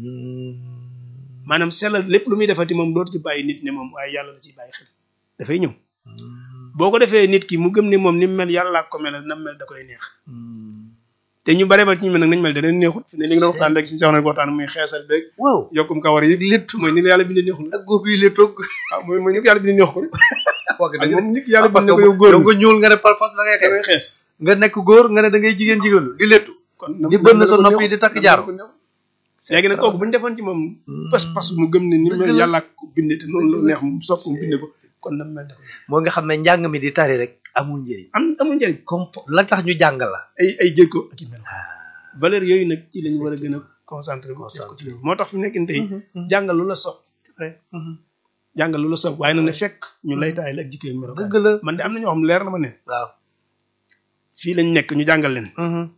[SPEAKER 1] maanaam sellal lépp lu muy defati moom dootu ci bàyyi nit ne moom waaye yàlla la ciy bàyyi xel dafay ñëw boo ko defee nit ki mu gëm ne moom ni mu mel yàlla laa ko mel na mel da koy neex te ñu bare ba ci ñu mel nag nañ mel da leen neexut fi ne li nga doon waxtaan léegi si soxna ko waxtaan muy xeesal beeg
[SPEAKER 2] waaw
[SPEAKER 1] yokkum kawar yi lépp mooy ni la yàlla bindee neexul
[SPEAKER 2] ak góob yi la toog
[SPEAKER 1] waaw mooy mooy ni ko yàlla bindee neex ko rek
[SPEAKER 2] wax
[SPEAKER 1] ak moom nit yàlla
[SPEAKER 2] parce
[SPEAKER 1] bindee
[SPEAKER 2] que
[SPEAKER 1] ko yow góor
[SPEAKER 2] yow nga ñuul nga ne par force da ngay
[SPEAKER 1] da
[SPEAKER 2] xeex
[SPEAKER 1] ngay xees
[SPEAKER 2] nga nekk góor nga ne da ngay jigéen jigéenu di lettu
[SPEAKER 1] kon
[SPEAKER 2] di bënn sa nopp yi di takk jaaro.
[SPEAKER 1] léegi nag kooku bu ñu defoon ci moom pas pas mu gëm ne ni
[SPEAKER 2] Dëgg
[SPEAKER 1] mel
[SPEAKER 2] la.
[SPEAKER 1] yàlla ko bindee te noonu la neex mu sopp mu bindee ko kon na mel da koy neex.
[SPEAKER 2] moo nga xam ne njàng mi di tari rek amul njëriñ
[SPEAKER 1] am amul njëriñ
[SPEAKER 2] comme la tax ñu jàng la
[SPEAKER 1] ay ay jikko ak i melo valeur yooyu nag ci lañu war a gën a concentré ko def ko ci ñoom moo tax fi mu nekk nii tey jàngal lu la sopp jàngal lu la sopp waaye nag ne fekk ñu lay taay la ak jikko yu melo
[SPEAKER 2] dëgg la
[SPEAKER 1] man de am na ñoo xam leer na ma ne
[SPEAKER 2] waaw
[SPEAKER 1] fii lañ nekk ñu jàngal leen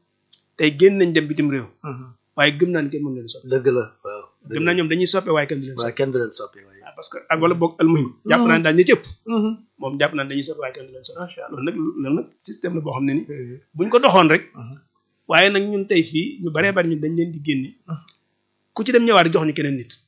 [SPEAKER 1] tey génn nañ dem bitim réew waaye gëm naa ne kenn mën leen sopp
[SPEAKER 2] dëgg la waaw
[SPEAKER 1] gëm naa ñoom dañuy soppe waaye kenn du leen
[SPEAKER 2] waaw
[SPEAKER 1] sopp
[SPEAKER 2] kenn du leen soppi waaye
[SPEAKER 1] ah parce que ak wala boog almuhim jàpp naa ne daal ñi cëpp moom jàpp naa ne dañuy soppe waaye kenn du leen sopp
[SPEAKER 2] macha allah
[SPEAKER 1] loolu nag loolu nag système la boo xam ne ni buñ ko doxoon rek waaye nag ñun tey fii ñu baree bari ñun dañ leen di génne ku ci dem ñëwaat jox ñu keneen nit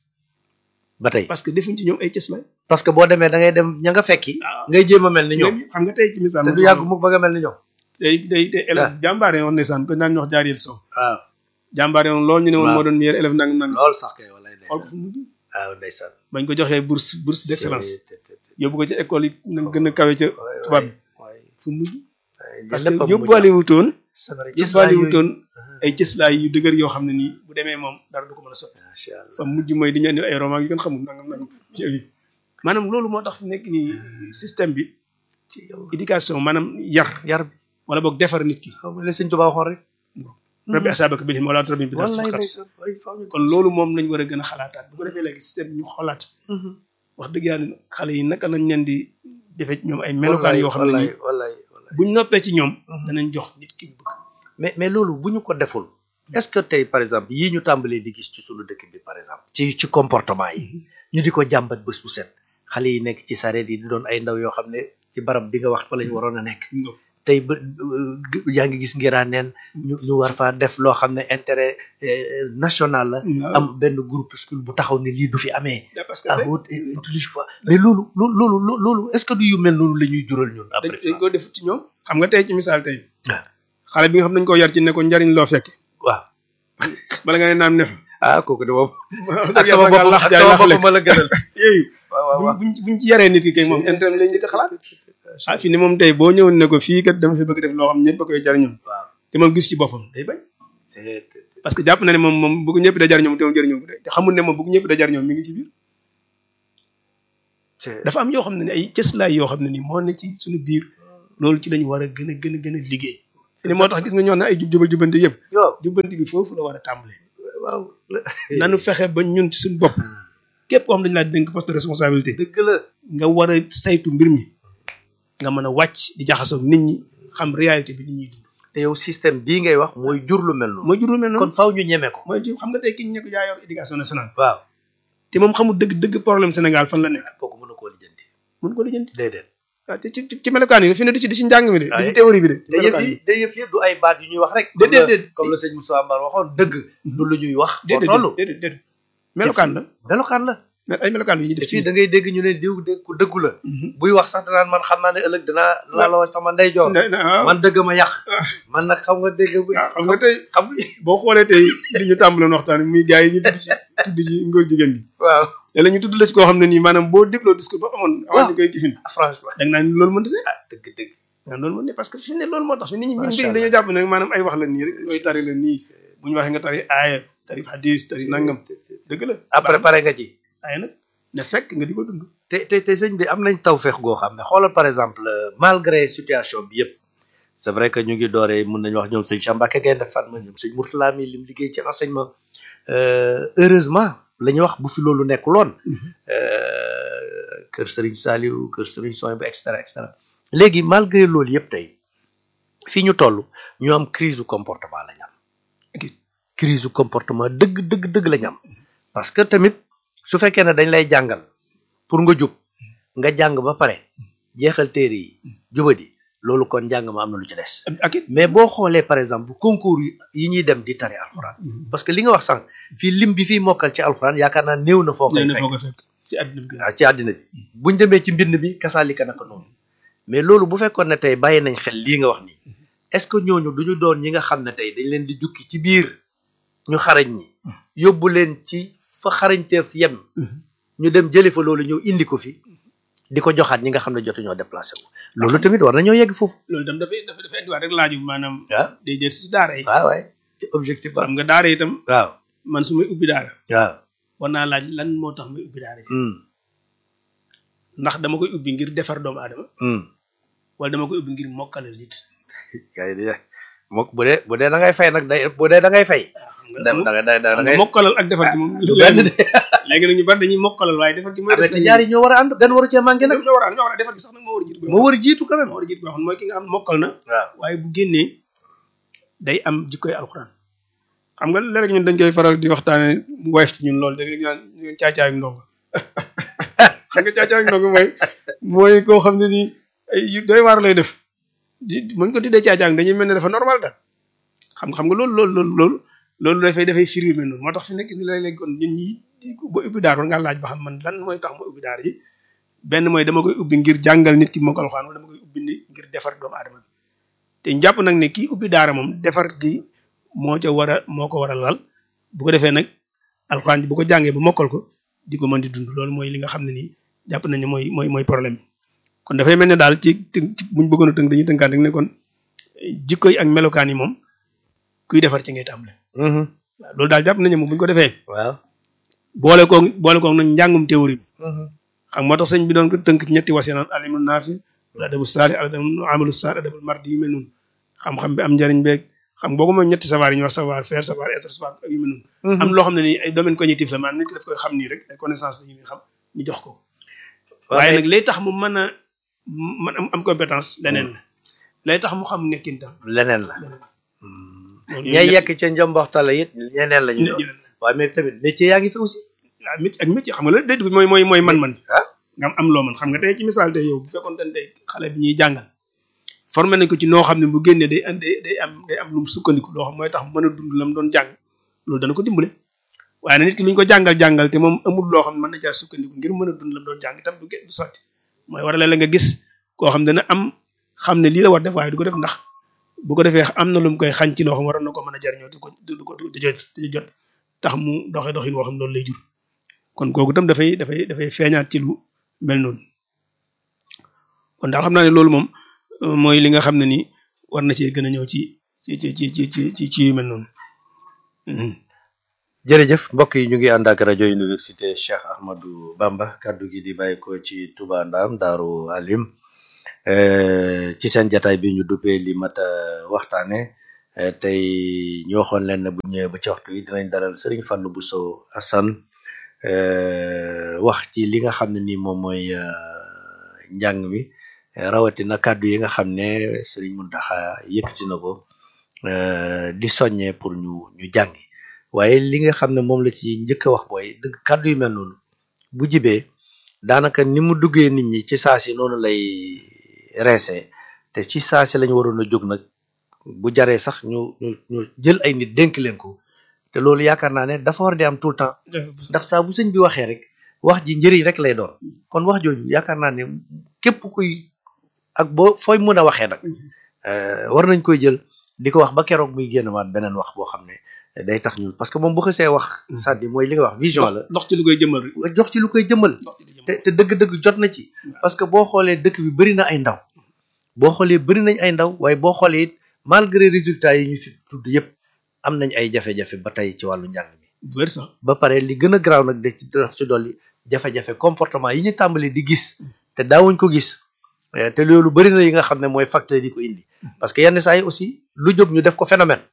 [SPEAKER 2] ba tey
[SPEAKER 1] parce que defuñ ci ñoom ay cëslaay
[SPEAKER 2] parce que boo demee da ngay dem ña nga fekki
[SPEAKER 1] waaw
[SPEAKER 2] ngay jéem a mel ni ñoom
[SPEAKER 1] léegi xam nga tey ci misaal
[SPEAKER 2] te du yàgg mukk ba nga mel ni ñoom
[SPEAKER 1] tey tey tey élève jàmbaare woon ndeysaan ko naan ñu wax jaariyel sow
[SPEAKER 2] waaw
[SPEAKER 1] jàmbaare woon loolu ñu ne woon
[SPEAKER 2] Waaw.
[SPEAKER 1] moo doon meilleur élève nang nang
[SPEAKER 2] lool sax kay wallaay
[SPEAKER 1] xool ko
[SPEAKER 2] ndeysaan
[SPEAKER 1] fu mujj
[SPEAKER 2] waaw ndeysaan
[SPEAKER 1] bañ ko joxee bourse bourse d'excellence
[SPEAKER 2] Te- te- te-
[SPEAKER 1] yóbbu ko ci école yi nag gën a kawe ca
[SPEAKER 2] waay,
[SPEAKER 1] tubaab bi
[SPEAKER 2] waay,
[SPEAKER 1] fu mujj
[SPEAKER 2] waay,
[SPEAKER 1] parce
[SPEAKER 2] lépp a
[SPEAKER 1] que
[SPEAKER 2] mujj
[SPEAKER 1] yóbbuwaale wutoon
[SPEAKER 2] c'est vrai,
[SPEAKER 1] yóbbuwaale
[SPEAKER 2] yooyu.
[SPEAKER 1] wutoon ay cëslaay yu dëgër yoo xam ne nii bu demee moom dara du ko mën a soppi
[SPEAKER 2] macha allah
[SPEAKER 1] fa mujj mooy di ñu indil ay roman yu kenn xamul nangam nangam ci yooyu maanaam loolu moo tax fi nekk nii système bi
[SPEAKER 2] ci yow
[SPEAKER 1] éducation maanaam yar
[SPEAKER 2] yar bi
[SPEAKER 1] wala boog defar nit ki
[SPEAKER 2] xam nga li sëñ Tuubaa waxoon rek
[SPEAKER 1] rabbi asaabaka bil himma wala rabbi bi daal
[SPEAKER 2] wallaay
[SPEAKER 1] xat
[SPEAKER 2] ndeysaan waay, faaw ñu-
[SPEAKER 1] kon loolu moom lañ war a gën a xalaataat bu ko defee léegi système bi ñu xoolaat wax dëgg yàlla xale yi naka lañ leen di defee ci ñoom ay melokaan yoo xam ne
[SPEAKER 2] wallaay
[SPEAKER 1] nii
[SPEAKER 2] wallaay wallaay
[SPEAKER 1] buñ noppee ci ñoom
[SPEAKER 2] Mhm.
[SPEAKER 1] danañ jox nit ki ñu bëgg
[SPEAKER 2] mais mais loolu bu ñu ko deful est-ce que tey par exemple yii ñu tàmbalee di gis ci sunu dëkk bi par exemple ci ci comportement yi ñu di ko jàmbat bés bu set xale yi nekk ci sareet yi di doon ay ndaw yoo xam ne ci barab bi nga wax fa la ñu waroon a nekk
[SPEAKER 1] Nga-
[SPEAKER 2] tey ba yaa ngi gis ngiraa neen ñu ñu war faa def loo xam ne intérêt euh, national la
[SPEAKER 1] Waaw.
[SPEAKER 2] am benn groupuscule bu taxaw ne lii du fi amee
[SPEAKER 1] da parce que
[SPEAKER 2] ah
[SPEAKER 1] tey
[SPEAKER 2] wut utilise pas mais loolu loolu loolu loolu est-ce que du yu mel noonu la ñuy jural ñun
[SPEAKER 1] dañ
[SPEAKER 2] après
[SPEAKER 1] dañ ko def ci ñoom xam nga tey ci misaal tey
[SPEAKER 2] Ah.
[SPEAKER 1] xale bi nga xam nañ ko yar ci ne ko njariñ loo fekk
[SPEAKER 2] waaw
[SPEAKER 1] bala nga ne naam ne fa
[SPEAKER 2] ah kooku de moom
[SPEAKER 1] wax
[SPEAKER 2] ak
[SPEAKER 1] dëgg
[SPEAKER 2] sama
[SPEAKER 1] yàlla nga
[SPEAKER 2] bopp
[SPEAKER 1] lax
[SPEAKER 2] ak
[SPEAKER 1] jaay
[SPEAKER 2] sama
[SPEAKER 1] lax
[SPEAKER 2] bopp
[SPEAKER 1] lekk
[SPEAKER 2] ma la gënal
[SPEAKER 1] yooyu
[SPEAKER 2] waaw waaw waaw
[SPEAKER 1] buñ buñ buñ ci yaree nit ki kay moom intérêt lañ njëkk a xalaat ah fi ni moom tey boo ñëwoon ne ko fii kat dama fi bëgg def loo xam ñëpp a koy jariñoo
[SPEAKER 2] waaw
[SPEAKER 1] te moom gis ci boppam day bañ parce que jàpp na ne moom moom bëgg ñëpp da jar ñoom te moom jëriñoo ko de te xamul ne moom bëgg ñëpp da jar ñoom mi ngi ci biir dafa am yoo xam ne ni ay cëslaay yoo xam ne ni moo ne ci suñu biir loolu ci lañu war a gën a gën a gën a liggéey ne moo tax gis nga ñoo ne ay jub jubal jubanti yëpp
[SPEAKER 2] waaw
[SPEAKER 1] jubanti bi foofu la war a tàmbalee
[SPEAKER 2] waaw
[SPEAKER 1] nanu fexe ba ñun ci suñu bopp képp koo xam dañu laa dénk poste de responsabilité
[SPEAKER 2] dëgg la
[SPEAKER 1] nga war a saytu mbir mi nga mën a wàcc di jaxasoo ak nit ñi xam réalité bi nit ñuy dund
[SPEAKER 2] te yow système bii ngay wax mooy jur lu mel noonu
[SPEAKER 1] mooy jur lu mel noonu
[SPEAKER 2] kon faw ñu ñeme ko
[SPEAKER 1] mooy jur xam nga tey ki ñu ne ko yaa yor éducation nationale
[SPEAKER 2] waaw
[SPEAKER 1] te moom xamul dëgg dëgg problème Sénégal fan la nekk
[SPEAKER 2] kooku mën na koo lijjanti
[SPEAKER 1] mun ko lijjanti
[SPEAKER 2] déedéet
[SPEAKER 1] waaw ci ci ci melokaan yi fi ne di ci di ci njàng mi de di ci théorie bi de
[SPEAKER 2] te yëf yi te yëf yi du ay baat yu ñuy wax rek
[SPEAKER 1] déedéet déedéet
[SPEAKER 2] comme la sëñ Moussa Mbar waxoon dëgg du lu ñuy wax foo
[SPEAKER 1] déedéet
[SPEAKER 2] toll
[SPEAKER 1] déedéet déedéet melokaan la
[SPEAKER 2] melokaan la
[SPEAKER 1] mais ay melokaan yu ñuy
[SPEAKER 2] te
[SPEAKER 1] def ci
[SPEAKER 2] fii da ngay dégg ñu ne diw de ku dëggu la buy wax sax danaan man xam naa ne ëllëg dinaa dinaa la wax sama ndeyjoor
[SPEAKER 1] ne ne waaw
[SPEAKER 2] man dëgg ma yàq man nag xam nga dégg bu
[SPEAKER 1] waaw xam nga tey
[SPEAKER 2] xam nga
[SPEAKER 1] boo xoolee tey li ñu tàmbaloon waxtaan muy gars yi ñu tudd ci tudd ci ngóor jigéen gi
[SPEAKER 2] waaw
[SPEAKER 1] léeg-léeg ñu tudd la ci koo xam ne nii maanaam boo dégloo discours ba amoon avant ñu koy gifin
[SPEAKER 2] franchement
[SPEAKER 1] da nga naan loolu mënta ne
[SPEAKER 2] ah dëgg dëgg
[SPEAKER 1] waaw loolu mënta ne parce que fi ne loolu moo tax fi nit ñi ñun
[SPEAKER 2] Macha
[SPEAKER 1] mbir dañoo jàpp ne maanaam ay wax la nii rek ñooy tari la nii bu ñu waxee nga tari aaya tari hadis tari nangam dëgg la
[SPEAKER 2] après pare nga ci
[SPEAKER 1] aaya nag na fekk nga di ko dund
[SPEAKER 2] te te te sëñ bi am nañ tawfeex goo xam ne xoolal par exemple malgré situation bi yëpp c'est vrai que ñu ngi dooree mun nañu wax ñoom sëñ Cheikh Mbacké Gaïndé Fatma ñoom sëñ Mourtala mi lim liggéey ci enseignement heureusement la ñuy wax bu fi loolu nekkuloon kër Serigne Saliou kër Serigne Soy ba et cetera et cetera léegi malgré loolu yëpp tey fii ñu toll ñu am crise du comportement la ñu am crise du comportement dëgg dëgg dëgg la ñu am parce que tamit su fekkee ne dañ lay jàngal pour nga jub nga jàng ba pare jeexal téere yi jubadi loolu kon njàng ma am na lu ci des
[SPEAKER 1] ak it
[SPEAKER 2] mais boo xoolee par exemple concours yi ñuy dem di tari alxuraan parce que li nga wax sànq fii lim bi fiy mokkal ci alxuraan yaakaar naa néew na foo koy
[SPEAKER 1] nee na
[SPEAKER 2] fekk
[SPEAKER 1] foo ko fekk ci àddina bi
[SPEAKER 2] waaw ci àddina bi buñ demee ci mbind bi kasaalika naka noonu mais loolu bu fekkoon ne tey bàyyi nañ xel lii nga wax nii est-ce que ñooñu duñu doon ñi nga xam ne tey dañ leen di jukki ci biir ñu xarañ ñi yóbbu leen ci fa xarañteef yem ñu dem jëli fa loolu ñëw indi ko fi di ko joxaat ñi nga xam ne jotuñoo déplacé wu loolu tamit war nañoo yegg foofu
[SPEAKER 1] loolu itam dafay dafay dafay indiwaat rek laaju maanaam
[SPEAKER 2] waaw
[SPEAKER 1] day jël si daara yi
[SPEAKER 2] waaw waay ci objectif ba
[SPEAKER 1] xam nga daara yi itam
[SPEAKER 2] waaw
[SPEAKER 1] man su may ubbi daara
[SPEAKER 2] waaw
[SPEAKER 1] war naa laaj lan moo tax may ubbi daara yi
[SPEAKER 2] hum
[SPEAKER 1] ndax dama koy ubbi ngir defar doomu aadama
[SPEAKER 2] hum
[SPEAKER 1] wala dama koy ubbi ngir mokkalal nit
[SPEAKER 2] kay di mokk bu dee bu dee da ngay fay nag day bu dee da ngay fay
[SPEAKER 1] waaw xam
[SPEAKER 2] da
[SPEAKER 1] nga
[SPEAKER 2] da da da
[SPEAKER 1] xam nga
[SPEAKER 2] ngay
[SPEAKER 1] mokkalal ak defar gi moom
[SPEAKER 2] du benn de
[SPEAKER 1] léegi nag ñu bari dañuy mokkalal waaye defar gi mooy
[SPEAKER 2] am na ci ñaar yi ñoo war a ànd benn waru cee manqué nag
[SPEAKER 1] ñoo war a ñoo war a defar gi sax nag moo war a jiitu
[SPEAKER 2] moo war a jiitu quand même
[SPEAKER 1] moo war a jiitu boo xam ne mooy ki nga xam ne mokkal na
[SPEAKER 2] waaw
[SPEAKER 1] waaye bu génnee day am jikkoy alxuraan xam nga léeg ñun dañ koy faral di waxtaane mu woyof ci ñun loolu da ngay ñaan ñun caacaayu ndongo xam nga caacaayu ndongo mooy mooy koo xam ne nii ay yu doy waar lay def di mën ko tuddee caacaayu dañuy mel ne dafa normal daal xam nga xam nga loolu loolu loolu loolu loolu dafay dafay firi mel noonu moo tax fi nekk ni léeg-léeg kon ñun ñi ba ubbi daar war ngaa laaj ba xam man lan mooy tax ma ubbi daar yi benn mooy dama koy ubbi ngir jàngal nit ki moo ko alxuraan wala dama koy ubbi ni ngir defar doomu aadama bi te njàpp nag ne kii ubbi daara moom defar gi moo ca war a moo ko war a lal bu ko defee nag alxuraan bi bu ko jàngee ba mokkal ko di ko mën di dund loolu mooy li nga xam ne nii jàpp nañu mooy mooy mooy problème bi kon dafay mel ne daal ci ci buñ bëggoon a tënk dañuy tënkaan rek ne kon jikko yi ak melokaan yi moom kuy defar ci ngay tàmbale
[SPEAKER 2] mhm
[SPEAKER 1] waaw loolu daal jàpp nañu moom bu ñu ko defee
[SPEAKER 2] waaw
[SPEAKER 1] boole koog boole koog nag njàngum théorie bi
[SPEAKER 2] mhm
[SPEAKER 1] xam moo tax sëñ bi doon ko tënk ci ñetti wasi naan alimu naafi al adabu saali al adabu amalu saali adabul mardi yu mel noonu xam-xam bi am njariñ beeg xam boo ko moom ñetti savoir yi ñu wax savoir faire savoir être savoir ak yu mel noonu am loo xam ne nii ay domaine cognitif la maanaam nit ki daf koy xam nii rek ay connaissance la ñu xam ñu jox ko waaye nag lay tax mu mën a mën am am compétence leneen la lay tax mu xam nekkin tam
[SPEAKER 2] leneen la
[SPEAKER 1] leneen
[SPEAKER 2] Hmm. ñay yekk ca njomboxtale it ñeneen la ñu doon
[SPEAKER 1] la
[SPEAKER 2] waaye mais tamit métier yaa ngi fi aussi
[SPEAKER 1] waaw métier ak métier xam nga la déet bi mooy mooy mooy man-man
[SPEAKER 2] ah
[SPEAKER 1] nga am am loo mën xam nga tey ci misaal tey yow bu fekkoon te tey xale bi ñuy jàngal formé nañ ko ci noo xam ne bu génnee day andi day am day am lu mu sukkandiku loo xam mooy tax mu mën a dund la mu doon jàng loolu dana ko dimbale waaye nag nit ki lu ñu ko jàngal jàngal te moom amul loo xam ne mën na caa sukkandiku ngir mën a dund la mu doon jàng itam du ge- du sotti mooy war a la nga gis koo xam dana am xam ne lii la war def waaye du ko def ndax bu ko defee am na lu mu koy xañ ci loo xam waroon na ko mën a jariñoo te ko du ko du jot du jot tax mu doxee doxin woo xam loolu lay jur kon kooku itam dafay dafay dafay feeñaat ci lu mel noonu kon daal xam naa ne loolu moom euh, mooy li nga xam ne ni war na cee gën a ñëw ci ci ci ci ci ci ci ci yu mel noonu
[SPEAKER 2] jërëjëf mbokk yi ñu ngi ànd ak rajo université Cheikh Ahmadou Bamba kaddu gi di bàyyi ko ci Touba Ndam Daaru Alim ci seen jataay bi ñu duppee li mat a waxtaane tey ñu waxoon leen ne bu ñëwee ba ci waxtu yi dinañ dalal Serigne Fallou Bousso Assane wax ci li nga xam ne ni moom mooy njàng mi rawatina kàddu yi nga xam ne Serigne Mountakha yëkkati na ko di soññee pour ñu ñu jàngi waaye li nga xam ne moom la ci njëkk a wax booy dëgg kàddu yu mel noonu bu jibee daanaka ni mu duggee nit ñi ci saa si noonu lay reese te ci saa si lañu waroon a jóg nag bu jaree sax ñu ñu ñu jël ay nit dénk leen ko te loolu yaakaar naa ne dafa war di am tout le temps ndax saa bu sëñ bi waxee rek wax ji njëriñ rek lay doon kon wax jooju yaakaar naa ne képp kuy ak boo fooy mën a waxee nag war nañ koy jël di ko wax ba keroog muy génn waat beneen wax boo xam ne day tax ñu parce que moom bu xasee wax sàddi mooy li nga wax vision la
[SPEAKER 1] ndox ci lu koy jëmmal rek
[SPEAKER 2] jox ci lu koy jëmmal te te dëgg-dëgg jot na ci parce que boo xoolee dëkk bi bëri na ay ndaw boo xoolee bëri nañ ay ndaw waaye boo xoolee it malgré résultats yi ñu fi tudd yëpp am nañ ay jafe-jafe ba tey ci wàllu njàng mi
[SPEAKER 1] wér sax
[SPEAKER 2] ba pare li gën a garaaw nag de ci dox ci dolli jafe-jafe comportement yi ñu tàmbali di gis te daawuñ ko gis te loolu bëri na yi nga xam ne mooy facteur yi ko indi parce que yenn saa yi aussi lu jóg ñu def ko phénomène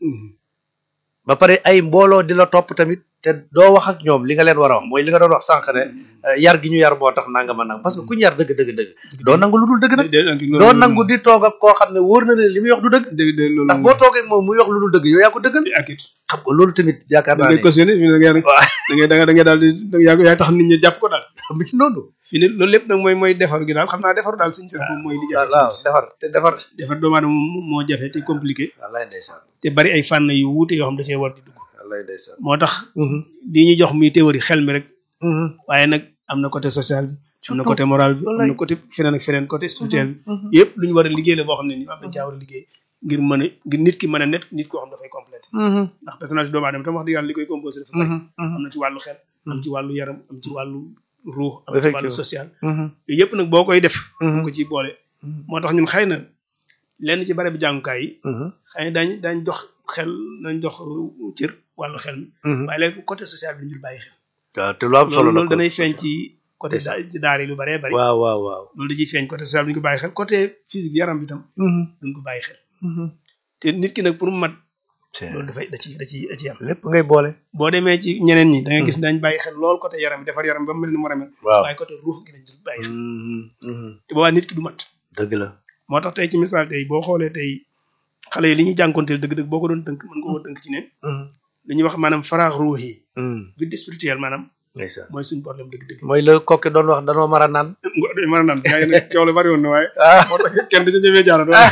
[SPEAKER 2] ba pare ay mbooloo di la topp tamit te doo wax ak ñoom li nga leen war a wax mooy li nga doon wax sànq ne yar gi ñu yar moo tax nanga ma nang parce que ku ñu yar dëgg dëgg dëgg doo nangu lu dul dëgg nag doo nangu di toog ak koo xam ne wóor na ne li muy wax du dëgg ndax boo toogee ak moom muy wax lu dul dëgg yow yaa ko dëggal xam nga loolu tamit yaakaar naa ne
[SPEAKER 1] cautionné da ngay da ngay da ngay daal di yaa yaa tax nit ñi jàpp ko daal
[SPEAKER 2] mi ngi noonu
[SPEAKER 1] fii ne loolu lépp nag mooy mooy defar gi daal xam naa defar daal suñu seen moom mooy li jafe
[SPEAKER 2] waaw defar te defar
[SPEAKER 1] defar doomu aadama moo jafe te compliqué
[SPEAKER 2] wallaay ndeysaan
[SPEAKER 1] te bari ay fànn yu wuute yoo xam da cee war di dugg
[SPEAKER 2] wallaay ndeysaan
[SPEAKER 1] moo tax di ñuy jox muy théorie xel mi rek waaye nag am na côté social bi am na côté moral bi am na côté feneen ak feneen côté spirituel bi yëpp lu ñu war a liggéey la boo xam ne ni am dañ caa war a liggéey ngir mën a ngir nit ki mën a net nit koo xam dafay complété ndax personnage doomu aadama tam wax dëgg yàlla li koy composé dafa bari am na ci wàllu xel am ci wàllu yaram am ci wàllu ruux am ci wàllu social yooyu yëpp nag boo koy def bu ko ciy boole moo tax ñun xëy na lenn ci bare bi jàngukaay yi xëy na daañ daañ jox xel nañ jox cër wàllu xel mi waaye léegi côté social bi ñu bàyyi xel
[SPEAKER 2] waaw te lu am solo
[SPEAKER 1] loolu danay feeñ ci côté daara yi lu baree bari
[SPEAKER 2] waaw waaw waaw
[SPEAKER 1] loolu da ciy feeñ côté social bi ñu ko bàyyi xel côté physique yaram bi tam duñ ko bàyyi xel te nit ki nag pour mu mat loolu dafay da ci da ci da ci am
[SPEAKER 2] lépp ngay boole
[SPEAKER 1] boo demee ci ñeneen ñi da ngay gis dañ bàyyi xel lool côté yaram bi defar yaram ba mu mel ni mu war a mel
[SPEAKER 2] waaw
[SPEAKER 1] waaye côté ruux gi dañ dul bàyyi xel te boobaa nit ki du mat
[SPEAKER 2] dëgg la
[SPEAKER 1] moo tax tey ci misaal tey boo xoolee tey xale yi li ñuy jànkonteel dëgg-dëgg boo ko doon tënk mën nga ko tënk ci ne li ñuy wax maanaam faraax ruux yi vide spirituel maanaam
[SPEAKER 2] ndeysaan
[SPEAKER 1] mooy suñu problème dëgg-dëgg
[SPEAKER 2] mooy la kokki doon wax danoo mar a naan
[SPEAKER 1] mën a naan gaa yi nag coow la bari woon na waaye moo tax kenn du ci ñemee jaarat waaye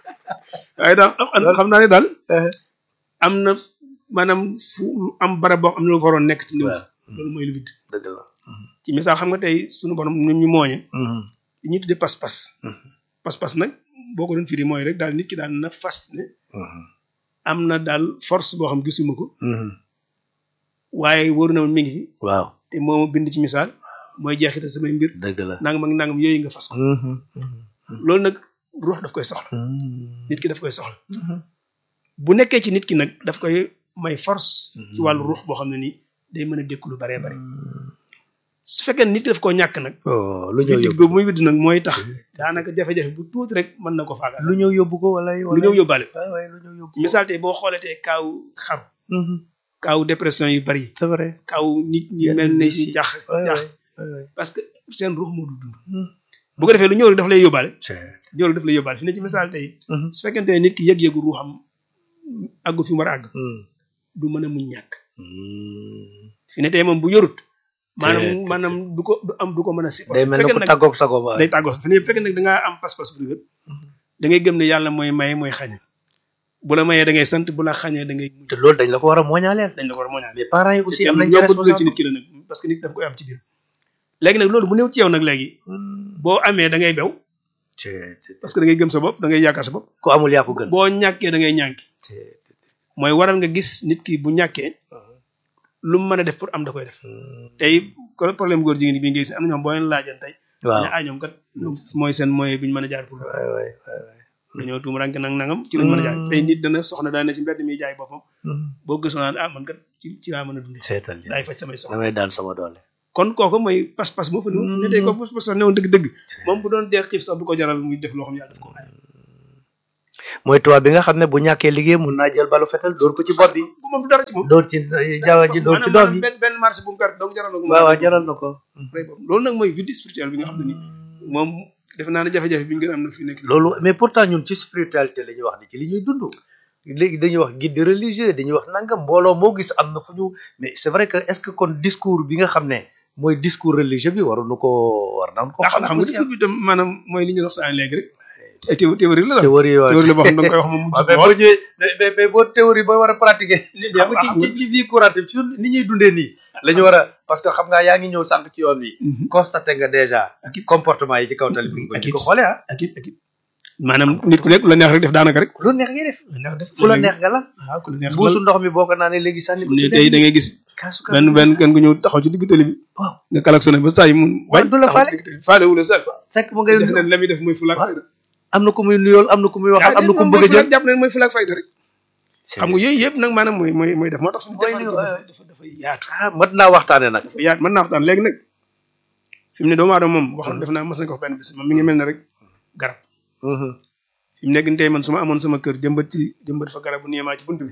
[SPEAKER 1] waaye daal xam naa ne daal am na maanaam fu am barab boo xam ne lu faroon nekk ci néew loolu mooy lu vide
[SPEAKER 2] dëgg la
[SPEAKER 1] ci misaal xam nga tey suñu borom nu ñu mooñe li ñuy tuddee pas-pas pas-pas nag boo ko doon firi mooy rek daal nit ki daal na fas ne am na daal force boo xam gisuma ko waaye wóor na ma mi ngi fi
[SPEAKER 2] waaw
[SPEAKER 1] te moo ma bind ci misaal mooy jeexital samay mbir
[SPEAKER 2] dëgg la
[SPEAKER 1] nangam ak nangam yooyu nga fas ko loolu nag ruux daf koy soxla nit ki daf koy soxla bu nekkee ci nit ki nag daf koy may force ci wàllu ruux boo xam ne nii day mën a dékku lu baree bari su fekkee nit ki daf koo ñàkk nag
[SPEAKER 2] lu ñëw
[SPEAKER 1] widd
[SPEAKER 2] yóbbu
[SPEAKER 1] boobu muy widd nag mooy tax daanaka jafe-jafe bu tuuti rek mën na ko faagal
[SPEAKER 2] lu ñëw yóbbu ko wala
[SPEAKER 1] lu ñëw yóbbaale ko
[SPEAKER 2] waay waay lu ñëw yóbbu
[SPEAKER 1] misaal tey boo xoolee tey kaaw xaru kaaw dépression yu bari
[SPEAKER 2] c'est vrai
[SPEAKER 1] kaaw nit ñi
[SPEAKER 2] Yenn
[SPEAKER 1] mel ne
[SPEAKER 2] bis
[SPEAKER 1] si
[SPEAKER 2] yi.
[SPEAKER 1] jax
[SPEAKER 2] waay
[SPEAKER 1] jax
[SPEAKER 2] waay waay
[SPEAKER 1] parce que seen ruux moo du dund bu ko defee lu ñëw rek daf lay yóbbaale ñëw rek daf lay yóbbaale fi ne ci misaal tey su fekkente ne nit ki yëg-yëgu ruuxam àggu fi mu war a àgg du mën a muñ ñàkk fi ne tey moom bu yorut maanaam
[SPEAKER 2] Te-
[SPEAKER 1] maanaam du ko du am du ko mën a supporter
[SPEAKER 2] day mel ne
[SPEAKER 1] fekkee
[SPEAKER 2] ko
[SPEAKER 1] nag
[SPEAKER 2] tàggoog sago ba
[SPEAKER 1] day tàggoo fi ne fekkee nag da ngaa am pas-pas bu dëgër da ngay gëm ne yàlla mooy maye mooy xañe bu la mayee da ngay sant bu la xañee da ngay muñ
[SPEAKER 2] te loolu dañ la ko war a mooñaaleel
[SPEAKER 1] dañ la ko war a mooñaale
[SPEAKER 2] mais parents yi aussi am nañ ci
[SPEAKER 1] yomb dugal ci
[SPEAKER 2] responsable
[SPEAKER 1] nit ki la nag parce que nit daf koy am ci biir léegi nag loolu bu néew ci yow nag léegi boo amee da ngay bew parce que da ngay gëm sa bopp da ngay yaakaar sa bopp
[SPEAKER 2] ku amul yaa ko gën
[SPEAKER 1] boo ñàkkee da ngay ñànki mooy waral nga gis nit ki bu ñàkkee lu mu mën a def pour am da koy def tey ko problème góor jigéen bi nga gis am na ñoom boo leen laajan tey
[SPEAKER 2] waaw
[SPEAKER 1] ne ah ñoom kat mooy seen moyen bi ñu mën a jaar pour
[SPEAKER 2] waay waay waay waay
[SPEAKER 1] dañoo tuum rank nag nangam ci lañ mën a jaay tey nit dana soxna daan na ci mbedd mi jaay boppam boo gëstu naan ah man kat ci ci laa mën a dundee
[SPEAKER 2] seetal li
[SPEAKER 1] daay faj samay soxla
[SPEAKER 2] damay daan sama doole
[SPEAKER 1] kon kooku mooy pas-pas moo fa ne ne tey ko pas-pas sax newoon dëgg-dëgg moom bu doon dee xiif sax du ko jaral muy def loo xam yàlla daf ko ay
[SPEAKER 2] mooy tubaab bi nga xam ne bu ñàkkee liggéey mun naa jël balu fetal dóor ko ci bopp bi
[SPEAKER 1] bu moom du dara ci moom
[SPEAKER 2] dóor ci jaww ji dóor ci doom
[SPEAKER 1] maanaam
[SPEAKER 2] yi
[SPEAKER 1] benn benn marché bu mu perte donc jaral na ko
[SPEAKER 2] waaw waaw jaral na ko
[SPEAKER 1] rey boobu loolu nag mooy vide spirituel bi nga xam ne ni moom defe naa ne jafe-jafe bi ñu gën a am nag fi nekk
[SPEAKER 2] loolu mais pourtant ñun ci spiritualité la ñuy wax ni ci li ñuy dund léegi dañuy wax guide religieux dañuy wax nangam mbooloo moo gis am na fu ñu mais c'est vrai que est-ce que kon discours bi nga xam ne mooy discours religieux bi waruñu ko war naan ko
[SPEAKER 1] ndax xam nga discours bi tam maanaam mooy li ñu waxtaan léegi rek ay théo- théorie la la
[SPEAKER 2] théorie waaw
[SPEAKER 1] théorie la boo xam ne da nga koy wax moom mu
[SPEAKER 2] waaw
[SPEAKER 1] jub
[SPEAKER 2] mais boo
[SPEAKER 1] lool
[SPEAKER 2] ñëwee mais mais mais boo théorie boo war a pratiquer
[SPEAKER 1] li
[SPEAKER 2] xam nga ci ci ci vie courante bi ci ni ñuy dundee nii la ñu war a parce que xam nga yaa ngi ñëw sànq ci yoon wi constaté nga déjà
[SPEAKER 1] ak it
[SPEAKER 2] comportement yi ci kaw tali bi nga
[SPEAKER 1] ak
[SPEAKER 2] di
[SPEAKER 1] it
[SPEAKER 2] ko xoolee ah
[SPEAKER 1] ak it ak it maanaam nit ku nekk lu la neex rek def daanaka rek
[SPEAKER 2] lu neex ngay def
[SPEAKER 1] lu neex def
[SPEAKER 2] fu la neex nga lan
[SPEAKER 1] waaw ku la neex
[SPEAKER 2] buusu ndox mi boo ko naanee léegi sànni ko
[SPEAKER 1] ne
[SPEAKER 2] ci
[SPEAKER 1] tey da ngay gis
[SPEAKER 2] kaasu
[SPEAKER 1] benn benn kenn ku ñëw taxaw ci digg tali bi
[SPEAKER 2] waaw
[SPEAKER 1] nga klaxonné ba saa yi mun
[SPEAKER 2] waaw du la faale
[SPEAKER 1] faale wu la sax
[SPEAKER 2] fekk mu ngay
[SPEAKER 1] def na la muy def mooy fulaak
[SPEAKER 2] waaw.
[SPEAKER 1] fayda
[SPEAKER 2] am na ku muy nuyool am na ku muy waxal am na ku mu bëgg a jël
[SPEAKER 1] jàpp leen mooy fulaak fayda rek xam nga yooyu yëpp nag maanaam mooy mooy mooy def moo tax suñu
[SPEAKER 2] Mooy
[SPEAKER 1] jamono
[SPEAKER 2] li-
[SPEAKER 1] dafa dafa dafay yaatu
[SPEAKER 2] ah mat naa waxtaane nag
[SPEAKER 1] dafa yaatu mën naa waxtaan léegi nag fi mu ne doomu aadama moom wax def naa mos nañ ko wax benn bis moom mi ngi mel ne rek garab fi mu nekk nii tey man su ma amoon sama kër jëmbat ci jëmbat fa garab bu niimaa ci bunt bi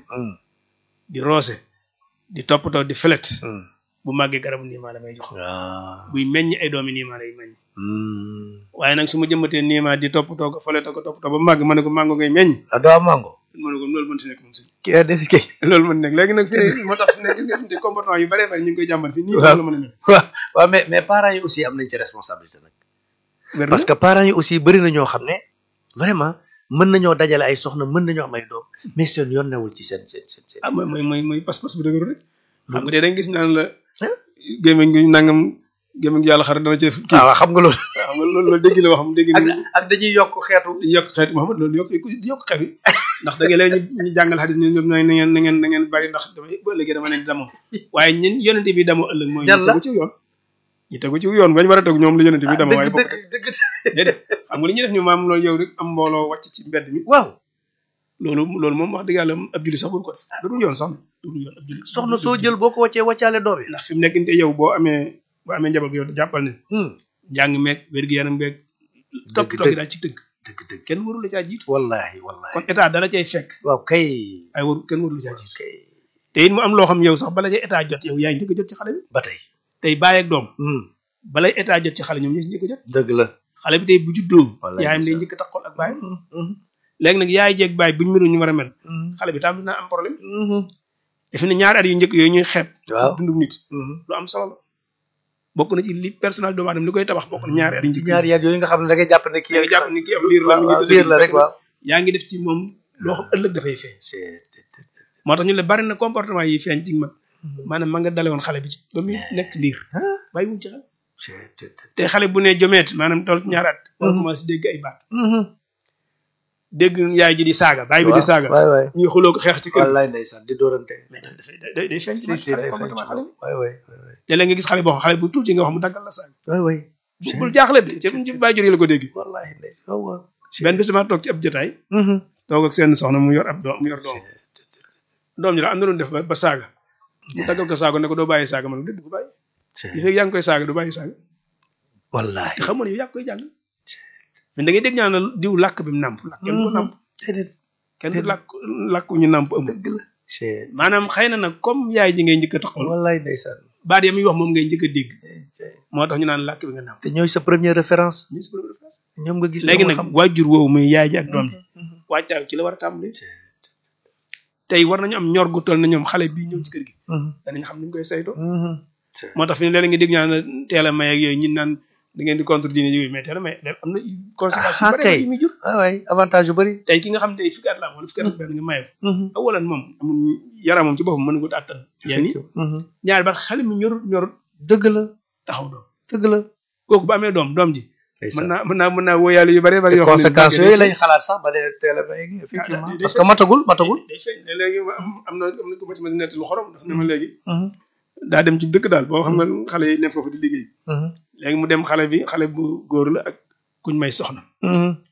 [SPEAKER 1] di roose di toppatoo di felet bu màggee garabu niimaa la may jox
[SPEAKER 2] waaw
[SPEAKER 1] buy meññ ay doomi niimaa lay meññ waaye nag su ma jëmbatee niimaa di toppatoo ko felet ko toppatoo ba màgg ma ne ko màngo ngay meññ
[SPEAKER 2] ah doo am mango
[SPEAKER 1] ma ne ko loolu mën si nekk moom si
[SPEAKER 2] kii a def kii
[SPEAKER 1] loolu mën nekk léegi nag fi ne moo tax fi ne gis nga fi ne comportement yu bëree bëri ñu ngi koy jàmbat fii nii
[SPEAKER 2] Waaw.
[SPEAKER 1] la mën a mel
[SPEAKER 2] waaw waaw mais mais parents yi aussi am nañ ci responsabilité nag
[SPEAKER 1] wér na
[SPEAKER 2] parce que parents yi aussi bëri na ñoo xam ne vraiment mën nañoo dajale ay soxna mën nañoo am ay doom mais seen yoon newul ci seen seen seen seen
[SPEAKER 1] ah mooy mooy mooy mooy pas-pas bu dëgëru rek xam nga tey da nga gis naan la
[SPEAKER 2] Hein?
[SPEAKER 1] gémmiñ gi nangam gémmiñ gi yàlla xar dana ci def kii
[SPEAKER 2] ah waaw xam nga loolu
[SPEAKER 1] xam nga loolu loolu dégg la wax dégg
[SPEAKER 2] ak
[SPEAKER 1] ni
[SPEAKER 2] ak dañuy yokk xeetu
[SPEAKER 1] di yokk xeet Muhammad loolu yokk di yokk xeet yi ndax da nga léegi ñu ñu jàngal xadis ñu ñoom na ngeen na ngeen na ngeen bari ndax damay ba ëllëgee dama leen di damoo waaye ñun yonente bi damoo ëllëg mooy
[SPEAKER 2] Ñan
[SPEAKER 1] ñu
[SPEAKER 2] la?
[SPEAKER 1] tegu ci yoon ñu tegu ci yoon bañ war a tegu ñoom la yonente bi damoo waaye
[SPEAKER 2] dëgg
[SPEAKER 1] bokk
[SPEAKER 2] dëgg dëgg
[SPEAKER 1] déedéet xam nga li ñuy def ñu maam loolu yow rek am mbooloo wàcc ci mbedd mi
[SPEAKER 2] waaw
[SPEAKER 1] loolu loolu moom wax dëgg yàlla ab julli sax bu ko def du dul yoon sax du dul yoon ab julli
[SPEAKER 2] soxna soo jël boo ko wàccee wàccaale doom yi
[SPEAKER 1] ndax fi mu nekk nii yow boo amee boo amee njaboot yow jàppal ne
[SPEAKER 2] Hmm.
[SPEAKER 1] njàng meeg wér-gu-yaram beeg topp
[SPEAKER 2] Dëgg,
[SPEAKER 1] toog
[SPEAKER 2] dëgg.
[SPEAKER 1] daal ci tënk
[SPEAKER 2] dëgg dëgg
[SPEAKER 1] kenn warul la caa jiitu
[SPEAKER 2] wallahi wallahi
[SPEAKER 1] kon état dala cay fekk
[SPEAKER 2] waaw kay
[SPEAKER 1] ay waru kenn warul la caa jiitu
[SPEAKER 2] kay
[SPEAKER 1] te it mu am loo xam yow sax bala cay état jot yow yaa ngi njëkk a jot ci xale bi
[SPEAKER 2] ba tey
[SPEAKER 1] tey bàyyi ak doom
[SPEAKER 2] Hmm.
[SPEAKER 1] balay état jot ci xale ñoom ñoo si njëkk a jot
[SPEAKER 2] dëgg la
[SPEAKER 1] xale bi tey bu juddoo
[SPEAKER 2] Wallaay
[SPEAKER 1] yaayam day
[SPEAKER 2] ndeysaan.
[SPEAKER 1] njëkk a taxool ak bàyyam
[SPEAKER 2] Hmm, hmm,
[SPEAKER 1] léegi nag yaay jeeg bàyyi buñ mënu ñu war a mel
[SPEAKER 2] hmm,
[SPEAKER 1] xale bi tam dina am problème
[SPEAKER 2] hmm.
[SPEAKER 1] defe ne ñaari at yu njëkk yooyu ñuy xeeb
[SPEAKER 2] waaw
[SPEAKER 1] dundum nit
[SPEAKER 2] Hmm.
[SPEAKER 1] lu am solo la bokk na ci li personnel doomu aadama li koy tabax bokk na ñaari at yu
[SPEAKER 2] ci
[SPEAKER 1] njëkk
[SPEAKER 2] ñaari yaat yooyu nga xam ne da ngay jàpp ne kii
[SPEAKER 1] yaa ngi jàpp ni kii am liir la mi ngi
[SPEAKER 2] waaw
[SPEAKER 1] dëgg-
[SPEAKER 2] liir la rek waaw
[SPEAKER 1] yaa ngi def ci moom loo xam ëllëg dafay feeñ moo tax ñu le bari na comportement yi feeñ ci mag maanaam ma nga dale woon xale bi ci ba muy nekk liir bàyyi wuñ ci xel te xale bu ne jomeet maanaam toll ci ñaari at war
[SPEAKER 2] Mhm.
[SPEAKER 1] commencé dégg ay baat dégg yaay ji di saaga baay bi di saaga
[SPEAKER 2] waay waay
[SPEAKER 1] ñuy xuloo ko xeex ci kër gi
[SPEAKER 2] wallaay ndeysaan di dóorante
[SPEAKER 1] mais dafay day day feeñ ci
[SPEAKER 2] si
[SPEAKER 1] mag
[SPEAKER 2] si
[SPEAKER 1] xale
[SPEAKER 2] day feeñ
[SPEAKER 1] comportement
[SPEAKER 2] ci
[SPEAKER 1] xale
[SPEAKER 2] loolu waay waay waay
[SPEAKER 1] te léeg nga gis xale boo xam xale bu tuuti nga wax mu daggal la saaga
[SPEAKER 2] waay waay
[SPEAKER 1] bu bul jaaxle de ci ci bàyyi jur yi la ko dégg
[SPEAKER 2] wallaay ndeysaan waaw waaw
[SPEAKER 1] benn bis dama toog ci ab jotaay toog ak seen soxna mu yor ab doom mu yor doom doom ji la am na doon def ba ba saaga mu daggal ko saaga ne ko doo bàyyi saaga man déet du ko bàyyi li fekk yaa ngi koy saaga du bàyyi saaga
[SPEAKER 2] wallaay
[SPEAKER 1] te xam nga ne yow yaa ngi koy jàng mais da ngay dégg ñaan la diw làkk bi mu nàmp làkk kenn du ko nàmp
[SPEAKER 2] déedéet
[SPEAKER 1] kenn du làkk làkk ñu nàmp amul
[SPEAKER 2] dëgg la c'est
[SPEAKER 1] maanaam xëy na nag comme yaay ji ngay njëkk a taxawal
[SPEAKER 2] wallaay ndeysaan
[SPEAKER 1] baat ya muy wax moom ngay njëkk a dégg moo tax ñu naan làkk bi nga nàmp
[SPEAKER 2] te ñooy sa première référence
[SPEAKER 1] Muy sa première phrase.
[SPEAKER 2] ñoom nga gis
[SPEAKER 1] léegi
[SPEAKER 2] ñoo
[SPEAKER 1] nag
[SPEAKER 2] xam.
[SPEAKER 1] waajur woowu muy yaay ji ak doom ji
[SPEAKER 2] Mhm.
[SPEAKER 1] waajtaayu ci la war a tàmbali tey war nañu am ñor gu toll na ñoom xale bii ñëw ci kër gi
[SPEAKER 2] Mhm.
[SPEAKER 1] danañ xam ni ñu koy saytoo
[SPEAKER 2] Mhm.
[SPEAKER 1] moo tax fi ne léeg-léeg nga dégg ñaan la teel a may ak yooyu ñun naan da ngeen di contre diine yooyu mais teel a may am na conséquences yu
[SPEAKER 2] Ah,
[SPEAKER 1] bëri
[SPEAKER 2] kay.
[SPEAKER 1] yu muy jur
[SPEAKER 2] ah waay avantage yu bëri
[SPEAKER 1] tey ki nga xam tey fukki at la am wala fukki at ak benn nga maye ko awalan moom amul yaramam ci boppam mën nga ko àttan yenn yi
[SPEAKER 2] Mhm.
[SPEAKER 1] ñaari ba xale mi ñorut ñorut
[SPEAKER 2] dëgg la
[SPEAKER 1] taxaw doom
[SPEAKER 2] dëgg la
[SPEAKER 1] kooku bu amee doom doom ji mën
[SPEAKER 2] ndeysaan.
[SPEAKER 1] naa mën naa mën naa wóoyaale yu bëree bëri
[SPEAKER 2] te
[SPEAKER 1] yoo xam ne
[SPEAKER 2] conséquences yooyu lañ xalaat sax ba dee teel a may effectivement
[SPEAKER 1] day- day
[SPEAKER 2] parce que matagul matagul
[SPEAKER 1] day feeñ ne léegi ma am am na am na ko ma ci ma si nett lu xorom daf ne ma léegi
[SPEAKER 2] Mhm.
[SPEAKER 1] daa dem ci dëkk daal boo xam nga xale yi ne foofu di liggéey
[SPEAKER 2] Mhm.
[SPEAKER 1] léegi mu dem xale bi xale bu góor la ak kuñ may soxna
[SPEAKER 2] Mhm.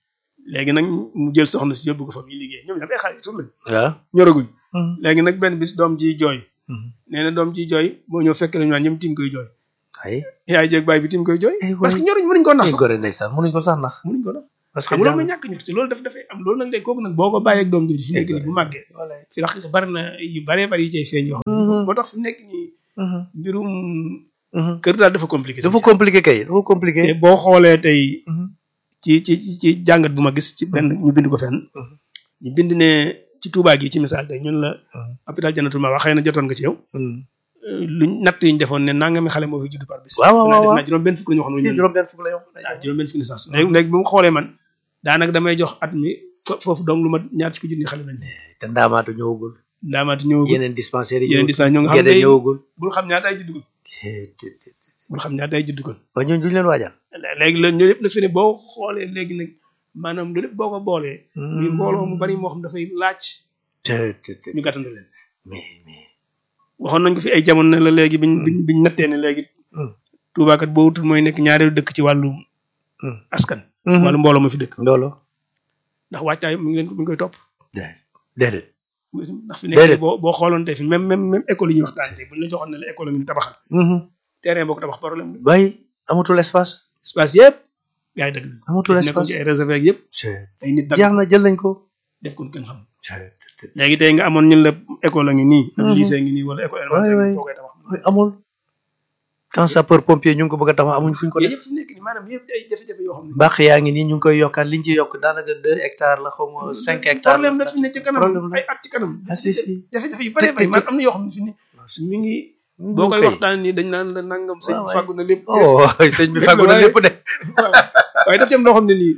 [SPEAKER 1] léegi nag mu jël soxna si yóbbu ko fa muy liggéey ñoom ñëpp ay xale yu tur lañ
[SPEAKER 2] waaw
[SPEAKER 1] ñoraguñ léegi nag benn bis doom ji jooy nee na doom ji jooy moo ñëw fekk lañu naan ñoom tim koy jooy
[SPEAKER 2] ay
[SPEAKER 1] yaay jeeg baay bi tim koy jooy
[SPEAKER 2] Eh,
[SPEAKER 1] parce que
[SPEAKER 2] waay.
[SPEAKER 1] ñoruñ mënuñ ko nax
[SPEAKER 2] ay
[SPEAKER 1] sax
[SPEAKER 2] gore ndeysaan mënuñ ko sax nax
[SPEAKER 1] mënuñ ko nax
[SPEAKER 2] parce que
[SPEAKER 1] xam nga loolu
[SPEAKER 2] jàng-
[SPEAKER 1] mooy ñàkk ñor te loolu daf dafay am loolu nag léegi kooku nag boo ko bàyyeeg doom jooju fi nekk nii bu màggee
[SPEAKER 2] Voilà.
[SPEAKER 1] fi la bari na yu baree bari yu cay feeñ yoo xam ne moo tax fi nekk nii
[SPEAKER 2] Mhm.
[SPEAKER 1] mbirum
[SPEAKER 2] Mhm.
[SPEAKER 1] kër daal dafa compliqué
[SPEAKER 2] dafa compliqué kay dafa compliqué
[SPEAKER 1] te boo xoolee tey
[SPEAKER 2] Mhm.
[SPEAKER 1] ci ci ci ci jàngat bu ma gis ci benn ñu bind ko fenn
[SPEAKER 2] Mhm.
[SPEAKER 1] ñu bind ne ci Touba gi ci misaal tey ñun la
[SPEAKER 2] Mhm.
[SPEAKER 1] hôpital Jannatul Ma wax xëy na jotoon nga ci yow
[SPEAKER 2] Mhm.
[SPEAKER 1] euh, luñ natt yi ñu defoon ne nangami xale moo fi judd par bis
[SPEAKER 2] waaw waaw waaw waaw.
[SPEAKER 1] naa juróom benn fukk la ñu wax
[SPEAKER 2] si
[SPEAKER 1] noonu
[SPEAKER 2] juróom benn fukk la yow
[SPEAKER 1] waaw juróom benn fukki licence léegi léegi bu mu xoolee man daanaka damay jox at mi fo- foofu donc lu ma ñaar fukki junni xale lañ
[SPEAKER 2] te ndaamaatu ñëwagul
[SPEAKER 1] ndaamaati ñëwagul
[SPEAKER 2] yeneen dispensaires yi
[SPEAKER 1] yeneen
[SPEAKER 2] ñëwagul
[SPEAKER 1] dispensaire ñoo nga xam
[SPEAKER 2] gede
[SPEAKER 1] ne
[SPEAKER 2] ñëwagul
[SPEAKER 1] bul xam ñaata ay judd kon bul xam ñaata ay judd kon
[SPEAKER 2] waaye ñooñu duñ leen waajal
[SPEAKER 1] léegi la ñoo lépp nag fi ne boo xoolee léegi nag maanaam loolu lépp boo ko boolee muy mbooloo mu bari moo xam dafay laaj
[SPEAKER 2] te te te
[SPEAKER 1] ñu gàttandu leen
[SPEAKER 2] mais mais
[SPEAKER 1] waxoon nañ ko fi ay jamono ne la léegi biñ biñ biñ nattee ne léegi
[SPEAKER 2] Hmm.
[SPEAKER 1] Touba kat boo wutul mooy nekk ñaareelu dëkk ci wàllu
[SPEAKER 2] Hmm.
[SPEAKER 1] askan wàllu mbooloo ma fi dëkk
[SPEAKER 2] loolu
[SPEAKER 1] ndax waajtaay mu ngi leen ko mi ngi koy topp
[SPEAKER 2] déedéet
[SPEAKER 1] ndax fi
[SPEAKER 2] Déedéet.
[SPEAKER 1] nekk boo boo xooloon tey fi même même même école yi ñuy waxtaan tey buñ la joxoon ne la école ngi ni tabaxal terrain boo ko tabax problème la
[SPEAKER 2] bay amatul espace
[SPEAKER 1] espace yëpp gars yi dëgg la
[SPEAKER 2] amatul
[SPEAKER 1] nekkoon
[SPEAKER 2] espace
[SPEAKER 1] ci ay réservé ak yëpp ay nit dag
[SPEAKER 2] jeex na jël nañ ko
[SPEAKER 1] def ko kenn xam léegi tey nga amoon ñun la école a ngi nii ak
[SPEAKER 2] Mhm.
[SPEAKER 1] lycée ngi nii wala école
[SPEAKER 2] waay
[SPEAKER 1] élémentaire
[SPEAKER 2] waay.
[SPEAKER 1] boo koy tabax
[SPEAKER 2] Mooy amul quand sapeur pompier ñu ngi ko bëgg a tabax amuñ fuñ ko
[SPEAKER 1] yooyu
[SPEAKER 2] def
[SPEAKER 1] yëpp fi nekk nii maanaam yëpp ay jafe-jafe yoo xam ne
[SPEAKER 2] bàq yaa ngi nii ñu ngi koy yokkaat liñ ci yokk daanaka deux hectares la xaw ma cinq hectares
[SPEAKER 1] problème la fi ne ci kanam
[SPEAKER 2] problème la
[SPEAKER 1] ay at ci kanam
[SPEAKER 2] ah si si
[SPEAKER 1] jafe-jafe yu bëree bëri man am na yoo xam ne fi ne mi ngi boo koy waxtaan nii dañ naan la nangam sëñ
[SPEAKER 2] waaw
[SPEAKER 1] bi
[SPEAKER 2] waay.
[SPEAKER 1] fàggu na lépp
[SPEAKER 2] oh sëñ bi fàggu na
[SPEAKER 1] waaye-
[SPEAKER 2] lépp de
[SPEAKER 1] waaye daf ci am loo xam ne nii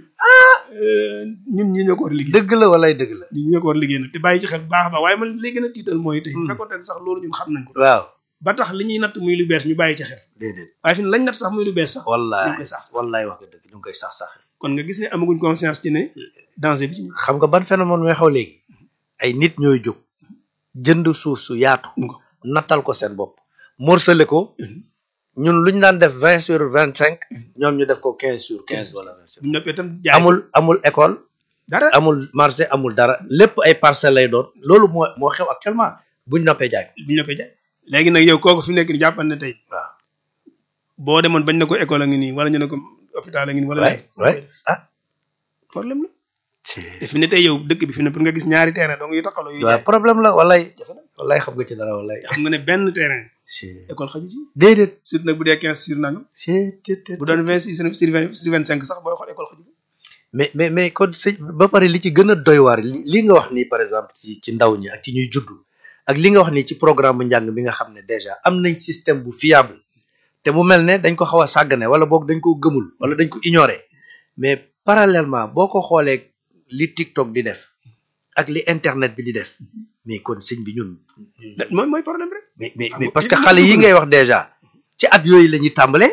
[SPEAKER 1] ñun ñi ñoo ko war a liggéey
[SPEAKER 2] dëgg la walay dëgg la
[SPEAKER 1] ñun ñi ñoo ko war a liggéey nag te bàyyi ci xel bu baax a baax waaye man li gën a tiital mooy tey
[SPEAKER 2] Hmm.
[SPEAKER 1] fekkoon sax loolu ñun xam nañ ko
[SPEAKER 2] waaw
[SPEAKER 1] ba tax li ñuy natt muy lu bees ñu bàyyi ci xel
[SPEAKER 2] déedéet
[SPEAKER 1] waaye fi ne lañ natt sax muy lu bees sax ñu ngi
[SPEAKER 2] wallaay
[SPEAKER 1] koy sax
[SPEAKER 2] wallaay wax nga dëgg ñu ngi koy sax sax
[SPEAKER 1] kon nga gis ne amaguñ conscience ci ne danger bi ci nekk.
[SPEAKER 2] xam nga ban phénomène mooy xaw léegi ay nit ñooy jóg jënd suuf su yaatu
[SPEAKER 1] Ngo.
[SPEAKER 2] nattal ko seen bopp morcelé ko ñun lu ñu daan def vingt sur vingt cinq ñoom ñu def ko quinze sur quinze wala vingt sur
[SPEAKER 1] bu ñu noppee itam jaay
[SPEAKER 2] amul amul école
[SPEAKER 1] dara
[SPEAKER 2] amul marché amul dara lépp ay parcelles lay doon loolu moo moo xew actuellement buñ noppee jaay ko
[SPEAKER 1] bu ñu noppee jaay léegi nag yow kooku fi nekk ni jàppal ne tey
[SPEAKER 2] waaw
[SPEAKER 1] boo demoon bañ na ko école a ngi nii wala ñu ne ko hôpital a ngi nii wala
[SPEAKER 2] waay
[SPEAKER 1] leneen.
[SPEAKER 2] waay ah
[SPEAKER 1] problème la te fi ne tey yow dëkk bi fi ne pour nga gis ñaari terrain donc yu takkaloo yu
[SPEAKER 2] waaw
[SPEAKER 1] jaay
[SPEAKER 2] problème la walay walay xam nga ci dara walay
[SPEAKER 1] xam nga ne benn terrain école xaju ci
[SPEAKER 2] déedéet
[SPEAKER 1] surtout nag bu dee quinze sur nangam bu doon vingt six sur vingt sur vingt cinq sax booy xool école xaju
[SPEAKER 2] mais mais mais kon sëñ ba pare li ci gën a doy waar li li nga wax nii par exemple ci ci ndaw ñi ak ci ñuy juddu ak li nga wax nii ci programme njàng bi nga xam ne déjà am nañ système bu fiable te mu mel ne dañ ko xaw a sàggane wala boog dañ ko gëmul wala dañ ko ignorer mais parallèlement boo ko xoolee li TikTok di def ak li internet bi di def mais kon sëñ bi ñun
[SPEAKER 1] Da- mooy mooy problème rek
[SPEAKER 2] mais mais
[SPEAKER 1] Xam
[SPEAKER 2] mais
[SPEAKER 1] nga
[SPEAKER 2] parce
[SPEAKER 1] li
[SPEAKER 2] que
[SPEAKER 1] ma
[SPEAKER 2] xale yi
[SPEAKER 1] dugg
[SPEAKER 2] ngay wax déjà ci at yooyu la ñuy tàmbalee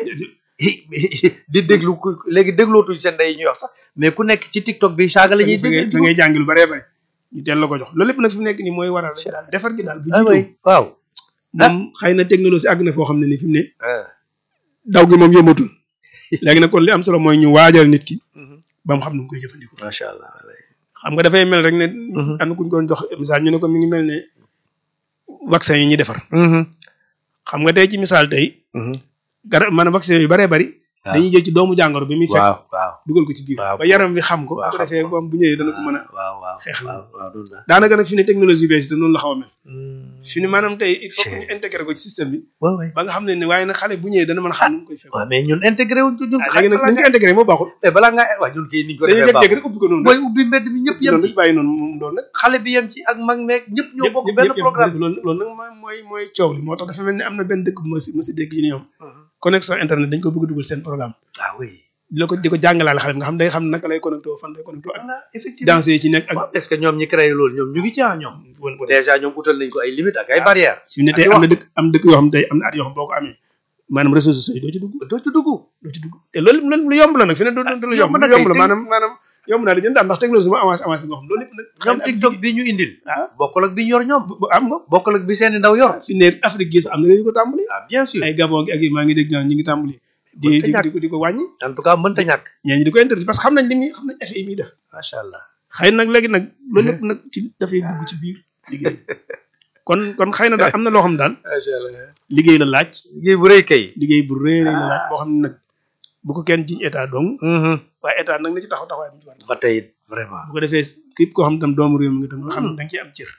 [SPEAKER 2] di déglu ku léegi déglootuñ seen ndey yi ñuy wax sax mais ku nekk ci TikTok bi saaga la ñuy
[SPEAKER 1] da ngay
[SPEAKER 2] dégg
[SPEAKER 1] da ngay jàngi lu bëree bëri ñu teel la ko jox loolu lépp nag fi mu nekk nii mooy waral rek daal defar gi daal bu
[SPEAKER 2] ah
[SPEAKER 1] jiitu
[SPEAKER 2] oui waaw
[SPEAKER 1] moom xëy na technologie àgg na foo xam ne ni fi mu ne
[SPEAKER 2] ah
[SPEAKER 1] daw gi moom yëmatul léegi nag kon li am solo mooy ñu waajal nit ki ba mu xam nu mu koy jëfandikoo
[SPEAKER 2] macha allah
[SPEAKER 1] xam nga dafay mel rek ne
[SPEAKER 2] Mhm.
[SPEAKER 1] am na kuñ doon jox misaal ñu ne ko mi ngi mel ne vaccin yi ñuy defar xam nga tey ci misaal tey garab maanaam vaccin yu bëree bëri
[SPEAKER 2] waaw.
[SPEAKER 1] dañuy jël ci doomu jàngoro bi muy fekk
[SPEAKER 2] waaw waaw
[SPEAKER 1] dugal ko ci biir
[SPEAKER 2] waaw.
[SPEAKER 1] ba yaram bi xam ko bu
[SPEAKER 2] waaw,
[SPEAKER 1] ko
[SPEAKER 2] xam
[SPEAKER 1] defee
[SPEAKER 2] ko.
[SPEAKER 1] moom bu ñëwee dana ko mën a
[SPEAKER 2] waaw waaw
[SPEAKER 1] xeex la.
[SPEAKER 2] waaw waaw noonu la
[SPEAKER 1] daanaka nag fi ne technologie bees te noonu la xaw a mel fi ne
[SPEAKER 2] waaw
[SPEAKER 1] maanaam tey il faut que
[SPEAKER 2] Chey.
[SPEAKER 1] ñu intégré ko ci système bi
[SPEAKER 2] waaw
[SPEAKER 1] ba nga xam ne ne waaye nag xale bu ñëwee dana mën a xam nu mu koy fekk
[SPEAKER 2] waaw mais ñun intégré wuñ ko ñun
[SPEAKER 1] ah léegi nag nañ ko intégré moo baaxul
[SPEAKER 2] mais balaa ngaa waaw ñun kay niñ ko
[SPEAKER 1] dañuy
[SPEAKER 2] defee
[SPEAKER 1] jékki-jékki
[SPEAKER 2] baaxul
[SPEAKER 1] rek ubbi ko noonu
[SPEAKER 2] mooy ubbi mbedd mi ñëpp yem
[SPEAKER 1] noonu
[SPEAKER 2] ci
[SPEAKER 1] rek bàyyi noonu moom doon nag
[SPEAKER 2] xale bi yem ci ak mag meeg ñëpp ñoo bokk
[SPEAKER 1] ñëpp-
[SPEAKER 2] benn
[SPEAKER 1] ñëpp-
[SPEAKER 2] programme
[SPEAKER 1] loolu loolu nag mooy mooy mooy coow li moo tax dafa mel ni am na benn dëkk bu ma si ma si dégg ñu ne ñoom connexion internet dañ ko bëgg a dugal seen programme
[SPEAKER 2] ah oui
[SPEAKER 1] di la ko di ko jàngalaale xale bi nga xam day xam naka lay connecté fan lay connecté ak
[SPEAKER 2] voilà effectivement
[SPEAKER 1] danse yi ci nekk ak
[SPEAKER 2] waaw est-ce que ñoom ñi créé loolu ñoom ñu ngi ci ah ñoom
[SPEAKER 1] won ko
[SPEAKER 2] déjà ñoom utal nañ ko ay limites ak ay barrières
[SPEAKER 1] su ne tey am na dëkk am dëkk yoo xam tey am na at yoo xam boo ko amee maanaam réseaux sociaux yi doo ci dugg
[SPEAKER 2] doo ci dugg
[SPEAKER 1] doo ci dugg te loolu loolu lu yomb la nag fi ne du du lu yomb
[SPEAKER 2] yomb na
[SPEAKER 1] lu yomb la
[SPEAKER 2] kay, te-
[SPEAKER 1] maanaam maanaam yomb naa di jënd daal ndax technologie moo avancé avancé nga xam loolu lépp nag
[SPEAKER 2] ñoom TikTok bi ñu indil
[SPEAKER 1] ah
[SPEAKER 2] bokkul ak bi ñu yor ñoom
[SPEAKER 1] bu am nga
[SPEAKER 2] bokkul ak bi seeni ndaw yor
[SPEAKER 1] fi ne Afrique gi sax am na réew yu ko tàmbali
[SPEAKER 2] ah bien sûr
[SPEAKER 1] ay Gabon gi ak yi maa ngi dégg naan ñu ngi tàmbali di
[SPEAKER 2] Mënta
[SPEAKER 1] di
[SPEAKER 2] ñàkk.
[SPEAKER 1] di ko di ko wàññi
[SPEAKER 2] en tout cas mënta ñàkk
[SPEAKER 1] ñeen ñi di ko interdit parce que xam nañ li muy xam nañ effet yi muy def
[SPEAKER 2] macha allah
[SPEAKER 1] xëy nag léegi nag loolu lépp nag ci dafay dugg ci biir liggéey kon kon xëy na daal am na loo xam daal
[SPEAKER 2] macha allah
[SPEAKER 1] liggéey la laaj
[SPEAKER 2] liggéey bu rëy kay
[SPEAKER 1] liggéey bu rëy rëy la laaj boo xam ne nag bu ko kenn jiñ état dong
[SPEAKER 2] Mhm.
[SPEAKER 1] waaye état nag na ci taxaw taxawaay bu ci war a taxaw
[SPEAKER 2] ba tey it vraiment
[SPEAKER 1] bu ko defee képp koo xam ne tam doomu réew mi nga tam nga xam ne da nga ciy am cër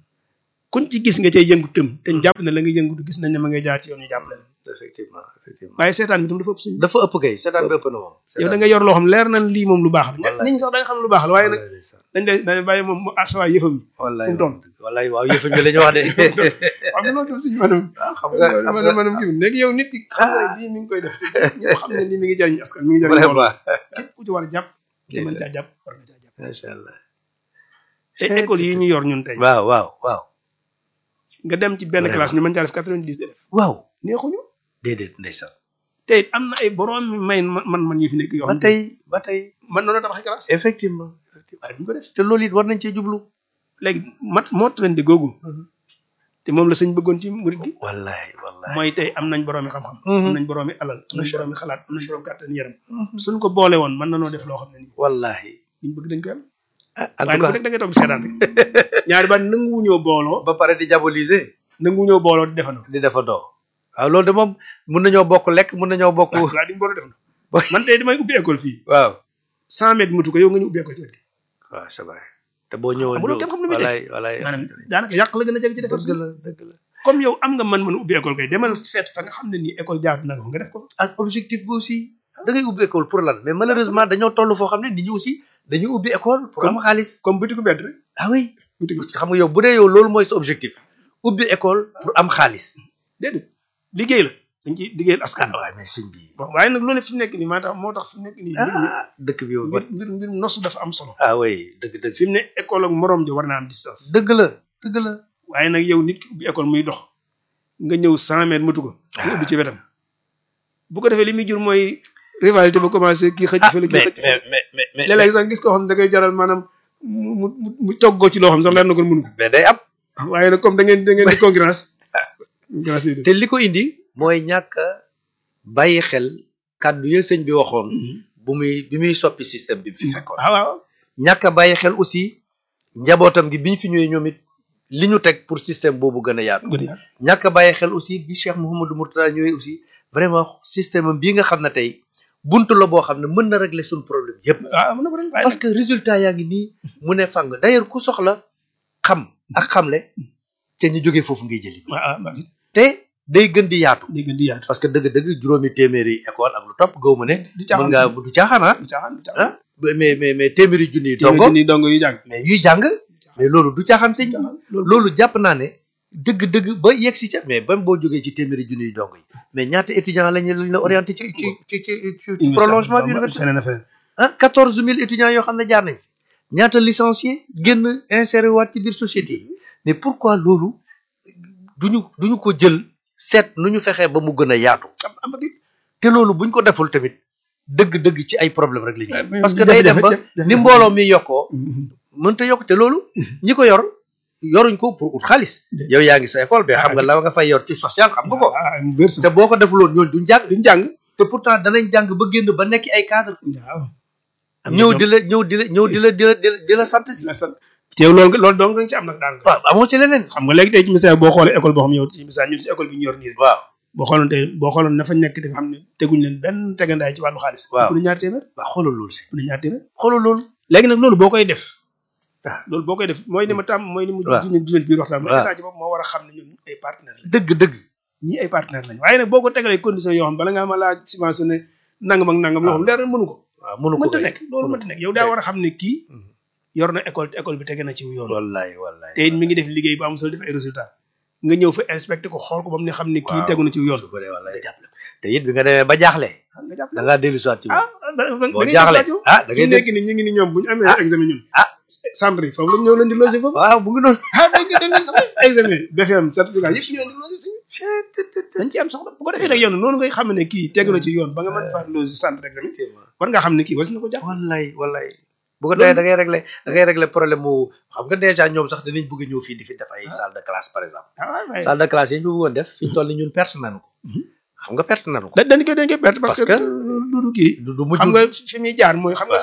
[SPEAKER 1] kuñ ci gis nga cay yëngu tëm te ñu jàpp ne la nga yëngutu gis nañ ne ma ngay jaar ci yoon ñu jàpp leen
[SPEAKER 2] effectivement effectivement
[SPEAKER 1] waaye seetaan bi tam dafa ëpp suñu
[SPEAKER 2] dafa ëpp kay seetaan bi ëpp na moom
[SPEAKER 1] yow da nga yor loo xam leer nañ lii moom lu baax la
[SPEAKER 2] Wallaay.
[SPEAKER 1] nit ñi sax da nga xam lu baax la waaye nag dañ lay dañ bàyyi moom mu asawaay yëfam yi
[SPEAKER 2] wallaay
[SPEAKER 1] fu mu toll.
[SPEAKER 2] wallaay waaw yëfu ñu la ñu wax de
[SPEAKER 1] xam nga loolu tam suñu maanaam
[SPEAKER 2] waaw xam nga xam
[SPEAKER 1] maanaam
[SPEAKER 2] nga
[SPEAKER 1] maanaam kii bi léegi yow nit ki xam nga ne lii mi ngi koy def ñëpp xam ne lii mi ngi jariñ askan mi ngi jariñ mbooloo
[SPEAKER 2] vraiment
[SPEAKER 1] képp ku ci war a jàpp te mën caa jàpp war nga caa jàpp
[SPEAKER 2] macha allah
[SPEAKER 1] te école yi ñu yor ñun tey
[SPEAKER 2] waaw waaw waaw
[SPEAKER 1] nga dem ci benn
[SPEAKER 2] Vraiment.
[SPEAKER 1] classe ñu mën caa def quatre-vingt-dix élèves
[SPEAKER 2] waaw
[SPEAKER 1] neexuñu
[SPEAKER 2] déedéet ndeysaan
[SPEAKER 1] te it am na ay borom may man man yu fi nekk yoo
[SPEAKER 2] ba
[SPEAKER 1] xam ne
[SPEAKER 2] tey ba tey
[SPEAKER 1] man noonu tabax classe
[SPEAKER 2] effectivement
[SPEAKER 1] waaye duñ ko def
[SPEAKER 2] te loolu it war nañ cee jublu
[SPEAKER 1] léegi mat moo leen di googu te moom la sëñ bëggoon ci murid gi
[SPEAKER 2] wallaay wallaay
[SPEAKER 1] mooy tey am nañ boroomi xam-xam
[SPEAKER 2] Mhm.
[SPEAKER 1] am nañ boroomi alal am nañ
[SPEAKER 2] Macha
[SPEAKER 1] boroomi xalaat am nañ borom kàttan yaram suñ ko boole woon mën nanoo def loo xam ne nii
[SPEAKER 2] wallahi
[SPEAKER 1] liñ bëgg dañ koy am
[SPEAKER 2] ah en
[SPEAKER 1] waaye
[SPEAKER 2] tout
[SPEAKER 1] nag
[SPEAKER 2] cas
[SPEAKER 1] rek da ngay toog di seetaan rek ñaari baat nanguwuñoo booloo
[SPEAKER 2] ba pare di diaboliser
[SPEAKER 1] nanguwuñoo booloo di defandoo
[SPEAKER 2] di defa doo waaw loolu de moom mun nañoo bokk lekk mun nañoo bokk
[SPEAKER 1] waaw waaw di nga booloo defandoo man tey damay ubbi école fii
[SPEAKER 2] waaw
[SPEAKER 1] cent mètres mutu ko yow nga ñu ubbi école ci wet gi
[SPEAKER 2] waaw c'est vrai te boo ñëwoon
[SPEAKER 1] Amuloo kenn xam lu muy
[SPEAKER 2] wallaay wallaay
[SPEAKER 1] maanaam daanaka yàq la gën a jeg ci defar
[SPEAKER 2] dëgg la dëgg la
[SPEAKER 1] comme yow am nga mën mën ubbi école kay demal feet fa nga xam ne nii école jaar na ko nga def ko
[SPEAKER 2] ak objectif bi aussi da ngay ubbi école pour lan mais malheureusement dañoo toll foo xam ne nit ñi aussi dañuy ubbi école pour am xaalis
[SPEAKER 1] comme butiku mbedd rek
[SPEAKER 2] ah oui
[SPEAKER 1] butiku
[SPEAKER 2] parce que xam nga yow bu dee yow loolu mooy sa objectif ubbi école pour am xaalis
[SPEAKER 1] déedéet liggéey la dañ ci liggéeyal askan
[SPEAKER 2] ah waaye mais sëñ bi
[SPEAKER 1] bon waaye nag loolu fi mu nekk nii maa tax moo tax fi mu nekk nii mbir mi
[SPEAKER 2] ah dëkk bi yow
[SPEAKER 1] mbir mbir mbir nosu dafa am solo
[SPEAKER 2] ah oui dëgg dëgg
[SPEAKER 1] fi mu ne école ak morom ji war naa am distance
[SPEAKER 2] dëgg la dëgg la
[SPEAKER 1] waaye nag yow nit ki ubbi école muy dox nga ñëw cent mètres matu ko nga ubbi ci wetam bu ko defee li muy jur mooy rivalité ba commencé kii xëcc fële kii
[SPEAKER 2] mais
[SPEAKER 1] xëcc
[SPEAKER 2] mais mais mais mais
[SPEAKER 1] léeg-léeg sax gis koo xam ne da koy jaral maanaam mu mu mu mu toggoo ci loo xam sax leer na ko mënu
[SPEAKER 2] mais day am
[SPEAKER 1] ko waaye nag comme da ngeen da ngeen di concurrence concurrence yi
[SPEAKER 2] te li ko indi mooy ñàkk a bàyyi xel kàddu ya sëñ bi waxoon bu muy bi muy soppi système bi fi fekkoon
[SPEAKER 1] waaw waaw
[SPEAKER 2] ñàkk a bàyyi xel aussi njabootam gi biñ fi ñëwee ñoom it li ñu teg pour système boobu gën a yaatu
[SPEAKER 1] gën a
[SPEAKER 2] ñàkk a bàyyi xel aussi bi Cheikh Mouhamadou Mourtada ñëwee aussi vraiment système am bii nga xam ne tey buntu la boo xam ne mën na régler suñu problème yépp
[SPEAKER 1] waaw mën na ko def waaye
[SPEAKER 2] parce que résultat yaa ngi nii mu ne fàng d'ailleurs ku soxla xam ak xamle ca ñu jógee foofu ngay jëli
[SPEAKER 1] waaw waaw
[SPEAKER 2] te day gën di yaatu
[SPEAKER 1] day gën di yaatu
[SPEAKER 2] parce que dëgg-dëgg juróomi téeméeri école ak lu topp gaw ma ne
[SPEAKER 1] di
[SPEAKER 2] mën
[SPEAKER 1] caaxaan
[SPEAKER 2] ngaa du caaxaan ah
[SPEAKER 1] du caaxaan du caaxaan
[SPEAKER 2] ah mais mais mais téeméeri junni yi
[SPEAKER 1] dongo
[SPEAKER 2] dongo
[SPEAKER 1] ni dongo yu jàng
[SPEAKER 2] mais yuy jàng mais loolu du caaxaan sëñ bi
[SPEAKER 1] loolu
[SPEAKER 2] loolu jàpp naa ne dëgg-dëgg ba yegg si ca mais ba boo jógee ci téeméeri junni yi dongo yi mais ñaata étudiants lañu lañ la orienté ci ci ci ci ci prolongement bi université
[SPEAKER 1] feneen a feneen
[SPEAKER 2] ah quatorze mille étudiants yoo xam ne jaar nañ fi ñaata licencié génn inséré waat ci biir société yi mais pourquoi loolu duñu duñu ko jël seet nu ñu fexee ba mu gën a yaatu
[SPEAKER 1] am am ba
[SPEAKER 2] te loolu buñ ko deful tamit dëgg-dëgg ci ay problème rek la ñuy
[SPEAKER 1] mais
[SPEAKER 2] parce que day dem ba
[SPEAKER 1] jafe-jafe-
[SPEAKER 2] ni mbooloo mi yokkoo mënta yokk te loolu ñi ko yor yoruñ ko pour ut xaalis yow yaa ngi sa école bi xam nga la nga fay yor ci social xam nga ko
[SPEAKER 1] ah wér sa
[SPEAKER 2] te boo ko defuloon ñooñu duñ jàng
[SPEAKER 1] duñ jàng
[SPEAKER 2] te pourtant danañ jàng ba génn ba nekk ay cadre
[SPEAKER 1] waaw
[SPEAKER 2] ñëw di la ñëw di la ñëw di la di la di la di la sant si
[SPEAKER 1] teew loolu nga loolu donc dañ ci am nag daan
[SPEAKER 2] waaw amoo ci leneen
[SPEAKER 1] xam nga léegi tey ci misaal boo xoolee école boo xam yow ci misaal ñun ci école bi ñu yor nii rek
[SPEAKER 2] waaw
[SPEAKER 1] boo xooloon tey boo xooloon na fa nekk di nga xam ne teguñ leen benn tegandaay ci wàllu xaalis
[SPEAKER 2] Waaw.
[SPEAKER 1] bu ne ñaar téeméer
[SPEAKER 2] waaw xoolal loolu si
[SPEAKER 1] bu ne ñaar téeméer
[SPEAKER 2] xoolal loolu
[SPEAKER 1] léegi nag loolu boo koy def
[SPEAKER 2] Ah.
[SPEAKER 1] loolu boo koy def mooy li ma tàmm mooy li mu
[SPEAKER 2] Waaw.
[SPEAKER 1] juñu juñu biir waxtaan mooy
[SPEAKER 2] Waaw.
[SPEAKER 1] état ci bopp moo war a xam ne ñun ay partenaire lañ
[SPEAKER 2] dëgg dëgg
[SPEAKER 1] ñii ay partenaire lañ waaye nag boo ko tegalee condition yoo xam bala ngaa ma laa subventionné nangam ak nangam yoo xam leer na mënu ko
[SPEAKER 2] waaw mënu ko
[SPEAKER 1] mënta
[SPEAKER 2] kay.
[SPEAKER 1] nekk loolu
[SPEAKER 2] mënu
[SPEAKER 1] mënta nekk yow daa war a xam ne kii
[SPEAKER 2] Mhm.
[SPEAKER 1] yor na école te école bi tege na ci yoon
[SPEAKER 2] wallaay wallaay
[SPEAKER 1] te it mi ngi def liggéey bu am solo def ay résultat nga ñëw fa inspecté ko xool ko ba mu ne xam ne kii
[SPEAKER 2] Waaw.
[SPEAKER 1] tegu na ci yoon
[SPEAKER 2] su ko dee wallaay te it bi nga demee ba jaaxle
[SPEAKER 1] nga jàpp
[SPEAKER 2] da ngaa dellu si waat ci
[SPEAKER 1] ah
[SPEAKER 2] moom
[SPEAKER 1] da da da
[SPEAKER 2] boo
[SPEAKER 1] ngay
[SPEAKER 2] jaaxle
[SPEAKER 1] jaaxle
[SPEAKER 2] ah da ngay
[SPEAKER 1] nekk
[SPEAKER 2] dégg
[SPEAKER 1] ni ñu ngi ni ñoom bu ñu amee
[SPEAKER 2] Ah.
[SPEAKER 1] examen ñun
[SPEAKER 2] Ah.
[SPEAKER 1] centre yi foofu la ñëw leen di loger foofu
[SPEAKER 2] waaw bu ngi noonu
[SPEAKER 1] ah dañ ko dañ leen sax examen BFM certificat yëpp ñu leen di loger fii dañ ci am soxla bu ko defee nag yow noonu ngay xam ne kii tegu na ci yoon ba nga mën faa loger centre d'examen war nga xam ne kii was na ko jàpp
[SPEAKER 2] wallaay wallaay bu ko defee da ngay régler da ngay régler problème mu xam nga déjà ñoom sax dinañ bëgg a ñëw fii di fi def ay salle de classe par exemple
[SPEAKER 1] ah waaw waaye
[SPEAKER 2] salle de classe yi ñu bëggoon def fi ñu toll ni ñun perte nañu ko
[SPEAKER 1] Mhm.
[SPEAKER 2] xam nga perte nañu ko
[SPEAKER 1] da dañ koy dañ koy perte parce
[SPEAKER 2] Parce
[SPEAKER 1] que
[SPEAKER 2] que-
[SPEAKER 1] du du kii
[SPEAKER 2] du du mujj
[SPEAKER 1] xam nga fi muy jaar mooy xam nga
[SPEAKER 2] waaw.
[SPEAKER 1] léegi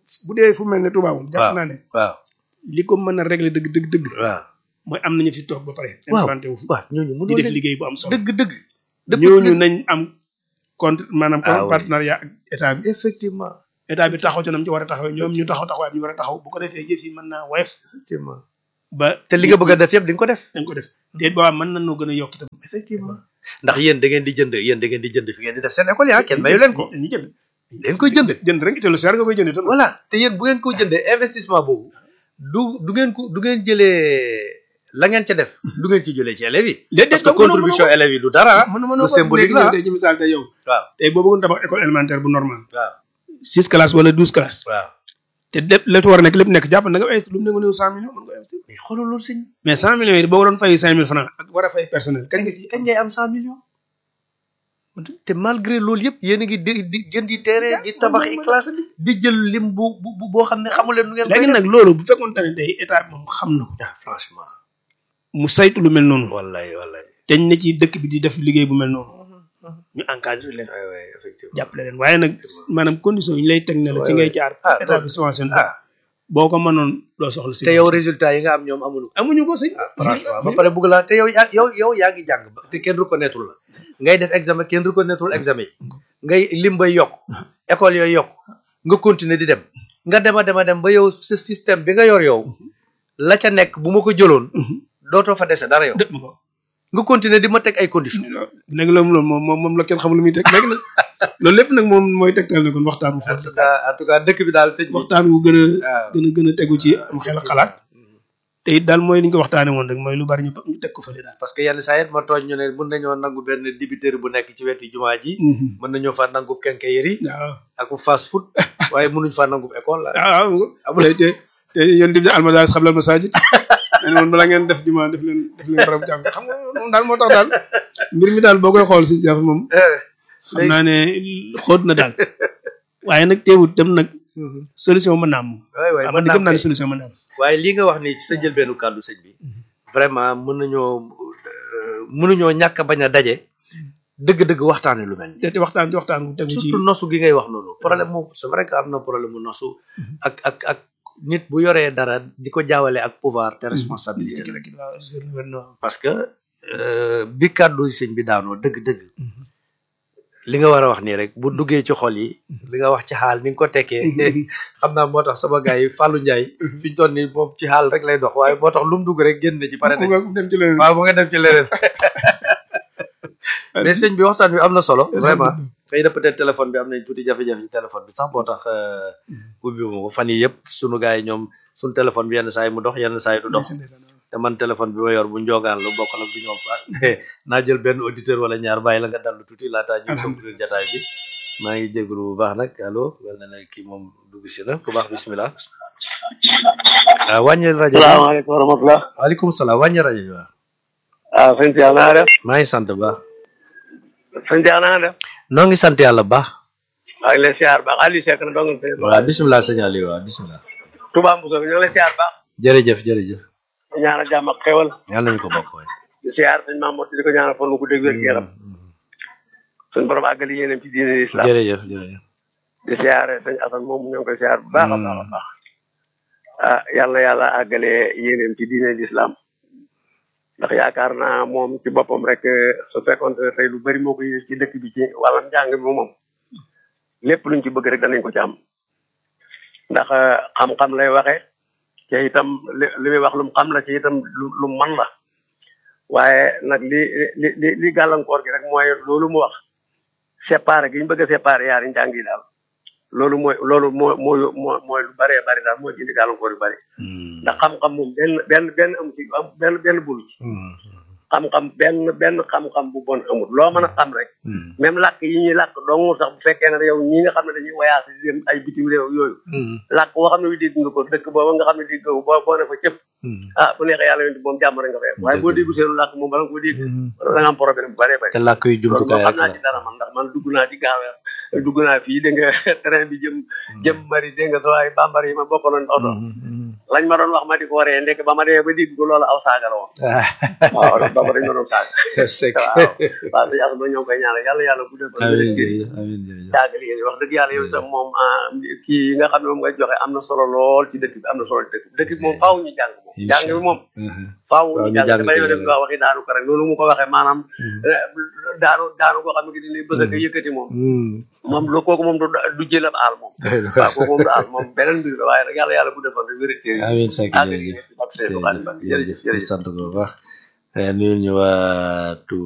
[SPEAKER 1] bu dee fu mel ne Touba moom jàpp
[SPEAKER 2] waaw.
[SPEAKER 1] naa ne
[SPEAKER 2] waaw
[SPEAKER 1] li ko mën a régler dëgg dëgg dëgg
[SPEAKER 2] waaw
[SPEAKER 1] mooy am nañu fi toog ba pare
[SPEAKER 2] waaw
[SPEAKER 1] implanté wu fi
[SPEAKER 2] waaw ñooñu
[SPEAKER 1] di
[SPEAKER 2] mënoo
[SPEAKER 1] def
[SPEAKER 2] leen
[SPEAKER 1] liggéey bu am solo
[SPEAKER 2] dëgg dëgg
[SPEAKER 1] ñooñu nañ am contre maanaam
[SPEAKER 2] Ah oui.
[SPEAKER 1] partenariat ak état bi
[SPEAKER 2] effectivement
[SPEAKER 1] état bi taxaw ci nam ci war a taxawee ñoom ñu taxaw taxawaay bi ñu war a taxaw bu ko defee yëf yi mën naa woyof
[SPEAKER 2] effectivement
[SPEAKER 1] ba
[SPEAKER 2] te li nga bëgg a def yëpp di nga ko def
[SPEAKER 1] dañ ko def déet boobaa mën nañoo gën a yokk itam
[SPEAKER 2] effectivement ndax yéen da ngeen di jënd yéen da ngeen di jënd fi ngeen di def seen école yaa kenn mayu leen ko
[SPEAKER 1] dañuy jënd
[SPEAKER 2] leen koy jënd
[SPEAKER 1] jënd rek te lu seer nga koy jënd itam
[SPEAKER 2] voilà te yéen bu ngeen ko jëndee investissement boobu du du ngeen ko du ngeen jëlee la ngeen ca def du ngeen ci jëlee ci élèves yi
[SPEAKER 1] déet
[SPEAKER 2] parce que contribution élèves yi du dara
[SPEAKER 1] mën mën
[SPEAKER 2] lu symbolique la
[SPEAKER 1] tey ci misaal tey yow
[SPEAKER 2] waaw
[SPEAKER 1] tey boo bëggoon tabax école élémentaire bu normal
[SPEAKER 2] waaw
[SPEAKER 1] six classes wala douze classes
[SPEAKER 2] waaw
[SPEAKER 1] te lépp lépp war a nekk lépp nekk jàpp na nga investir lu mu ne nga cent millions mën nga investir
[SPEAKER 2] mais xoolal loolu sëñ
[SPEAKER 1] mais cent millions yi boo waroon fay cinq mille francs ak war a fay personnel kañ nga ci
[SPEAKER 2] kañ ngay am cent millions te malgré loolu yëpp yéen a ngi di di jëndi terrain di tabax i classe di jël lim bu bu boo xam ne xamu leen nu ngeen koy
[SPEAKER 1] léegi nag loolu bu fekkoon ne tey état bi moom xam na ko
[SPEAKER 2] ah franchement
[SPEAKER 1] mu saytu lu mel noonu
[SPEAKER 2] wallahi wallahi
[SPEAKER 1] teñ na ci dëkk bi di def liggéey bu mel noonu ñu encadré leen
[SPEAKER 2] ay way effectivement
[SPEAKER 1] jàppale leen waaye nag maanaam condition yi ñu lay teg ne la ci ngay jaar
[SPEAKER 2] ah
[SPEAKER 1] état bi subventionné
[SPEAKER 2] ah
[SPEAKER 1] boo ko mënoon doo soxla si
[SPEAKER 2] te yow résultat yi nga am ñoom amuñu ko
[SPEAKER 1] amuñu ko sëñ
[SPEAKER 2] franchement ba pare bëgg laa te yow yaa yow yow yaa ngi jàng ba te kenn reconnaître la ngay def examen kenn reconnaître examen yi ngay lim bay yokk école yooyu yokk nga continuer di dem nga dema dema dem ba yow sa système bi nga yor yow la ca nekk bu ma ko jëloon dootoo fa dese dara yow
[SPEAKER 1] dëpp ma ko
[SPEAKER 2] nga continuer di ma teg ay conditions
[SPEAKER 1] léegi loolu loolu moom moom moom la kenn xamul lu muy teg léegi nag loolu lépp nag moom mooy tegtal ne kon waxtaan bu
[SPEAKER 2] en
[SPEAKER 1] fort
[SPEAKER 2] tout cas en tout cas dëkk bi daal sëñ bi
[SPEAKER 1] waxtaan wu gën a
[SPEAKER 2] waaw
[SPEAKER 1] gën a gën a tegu ci am xel ak xalaat te it daal mooy li ñu ko waxtaane woon rek mooy lu bari ñu ñu teg ko fële daal
[SPEAKER 2] parce que yenn saa it ma tooñ ñu ne mën nañoo nangu benn dibiteri bu nekk ci wetu jumaa ji mën nañu fa nangu quincaillerie
[SPEAKER 1] waaw
[SPEAKER 2] ak fast food waaye mënuñ fa nangu école la
[SPEAKER 1] waaw waaw te te te yéen tamit almadaris xam la masajid nee na woon bala ngeen def jumaa def leen def leen barab jàng xam nga moom daal moo tax daal mbir mi daal boo koy xool si Cheikh moom xam naa ne xóot na daal waaye nag teewut dem nag solution mën naa am moom
[SPEAKER 2] waay waay
[SPEAKER 1] waaw
[SPEAKER 2] mën
[SPEAKER 1] man di gëm naa
[SPEAKER 2] naa
[SPEAKER 1] ne solution mën naa am
[SPEAKER 2] waaye lii nga wax ni ci sa njëlbeenu kàddu sëñ bi vraiment mën nañoo euh, mënuñoo ñàkk a bañ a daje dëgg-dëgg waxtaane lu mel ni
[SPEAKER 1] te te waxtaan ci waxtaan wu tegu ci
[SPEAKER 2] surtout nosu gi ngay wax noonu problème mu c'est vrai que am na problème mu nosu ak ak ak nit bu yoree dara di ko jaawale ak pouvoir te responsabilité la
[SPEAKER 1] waaw sur le gouvernement.
[SPEAKER 2] parce que euh, bi kàddu sëñ bi daanoo dëgg-dëgg li nga war a wax nii rek bu duggee ci xol yi li nga wax ci xaal ni nga ko tekkee xam naa moo tax sama gars yi Fallou Ndiaye fi ñu toll nii moom ci xaal rek lay dox waaye moo tax lu mu dugg rek génn ci pare
[SPEAKER 1] mu
[SPEAKER 2] nañ
[SPEAKER 1] nga dem ci leneen
[SPEAKER 2] waaw mu nga dem ci leneen mais sëñ bi waxtaan bi am na solo vraiment xëy na peut-être téléphone bi am nañ tuuti jafe-jafe ci téléphone bi sax moo tax euh, ubbi ma ko fan yi yëpp sunu gars yi ñoom suñu téléphone bi yenn saa yi mu dox yenn saa yi du dox te man téléphone bi ma yor bu njogaan lu bokk nag bu ñoom fa naa jël benn auditeur wala ñaar bàyyi la nga dallu tuuti laataa ñu conclure jataay bi maa ngi jégalu bu baax nag allo wel na ne kii moom dugg si na ku baax bismillah ah wàññil rajo bi
[SPEAKER 3] salaamaaleykum wa rahmatulah.
[SPEAKER 2] waaleykum salaam wàññil rajo bi waaw
[SPEAKER 3] ah sëñ Thiel naa def.
[SPEAKER 2] maa ngi sant bu baax
[SPEAKER 3] sëñ Thiel naa def.
[SPEAKER 2] noo ngi sant yàlla bu baax
[SPEAKER 3] maa ngi lay siyaar baax Aliou Seck na dong sëñ.
[SPEAKER 2] waaw bismillah sëñ Aliou waaw bismillah
[SPEAKER 3] Touba Moussa bi ñu ngi lay siyaar baax.
[SPEAKER 2] jërëjëf jërëjëf
[SPEAKER 3] di ñaanal jàmm ak xewal.
[SPEAKER 2] yàlla nañu ko bokk waay
[SPEAKER 3] di siyaar sëñ Mamour di ko ñaanal fan wu ko dégg wér gu yaram. suñ borom àggali yéenam ci diine islam.
[SPEAKER 2] jërëjëf jërëjëf
[SPEAKER 3] di siyaare sëñ Assane moom ñoo ngi koy siyaar bu baax a baax a baax. ah yàlla yàlla àggale yéenam ci diine islam. ndax yaakaar naa moom ci boppam rek su fekkoon te tey lu bari moo ko yéene ci dëkk bi ci wàllam njàng bi moom lépp luñ ci bëgg rek danañ ko ci am ndax xam-xam lay waxe te itam li li muy wax lu mu xam la ci itam lu lu mu man la waaye nag li li li li gàllankoor gi rek mooy loolu mu wax séparé gi ñu bëgg a séparé yaari njàng yi daal loolu mooy loolu moo mooy moo mooy lu bëree bëri daal moo ci indi gàllankoor yu bëri ndax xam-xam moom benn benn benn amu ci am benn benn bulu ci xam-xam benn benn xam-xam bu bon amul loo mën a xam rek même làkk yi ñuy làkk dong sax bu fekkee ne yow ñi nga xam ne dañuy voyage di dem ay bitim réew yooyu làkk boo xam ne wi dégg nga ko dëkk booba nga xam ne dégg nga ko boo boo ne fa cëpp ah bu neexee yàlla yonti moom jàmm rek nga fay am waaye boo déggu seenu làkk moom bala nga ko dégg da nga am problème bu bëree bëri
[SPEAKER 2] te làkk yu
[SPEAKER 3] loolu moom
[SPEAKER 2] jumtukaay
[SPEAKER 3] xam
[SPEAKER 2] rek
[SPEAKER 3] naa
[SPEAKER 2] la
[SPEAKER 3] ci dara man ndax man dugg naa ci gaaweer dugg naa fii dégg nga train bi jëm jëm mari dégg nga soo ay bambara yi ma bokkaloon oto lañ ma doon wax ma di ko waree ndek ba ma dee ba dégg ko loolu aw saaga la woon waaw bamba dañ ma doon saaga
[SPEAKER 2] sek
[SPEAKER 3] waaw waaw sëñ Asma ñoo ngi koy ñaanal yàlla yàlla bu dee
[SPEAKER 2] amiin jërëjëf amiin jërëjëf
[SPEAKER 3] yàgg liggéey wax dëgg yàlla yow itam moom ah, kii yi nga xam ne moom nga joxe am na solo lool ci dëkk bi am na solo ci dëkk bi dëkk bi moom faaw ñu jàng moom jàng bi moom faaw
[SPEAKER 2] Waaw,
[SPEAKER 3] ñu
[SPEAKER 2] ñu
[SPEAKER 3] jàng
[SPEAKER 2] jàng
[SPEAKER 3] dafay
[SPEAKER 2] ko,
[SPEAKER 3] def nga waxi daanu ko rek noonu mu ko waxee maanaam eh, daanu daanu koo xam ne ki dina bëgg a yëkkati moom moom lu kooku moom du du jëlab aal moom waaw kooku moom du aal moom beneen mbir la waaye nag yàlla yàlla bu defoon rek wérité
[SPEAKER 2] amiin Seck
[SPEAKER 3] àgg
[SPEAKER 2] jërëjëf
[SPEAKER 3] ci Seydou Xadim Ba
[SPEAKER 2] jërëjëf
[SPEAKER 3] jërëjëf
[SPEAKER 2] jërëjëf sant ko bu baax nuyul ñu waa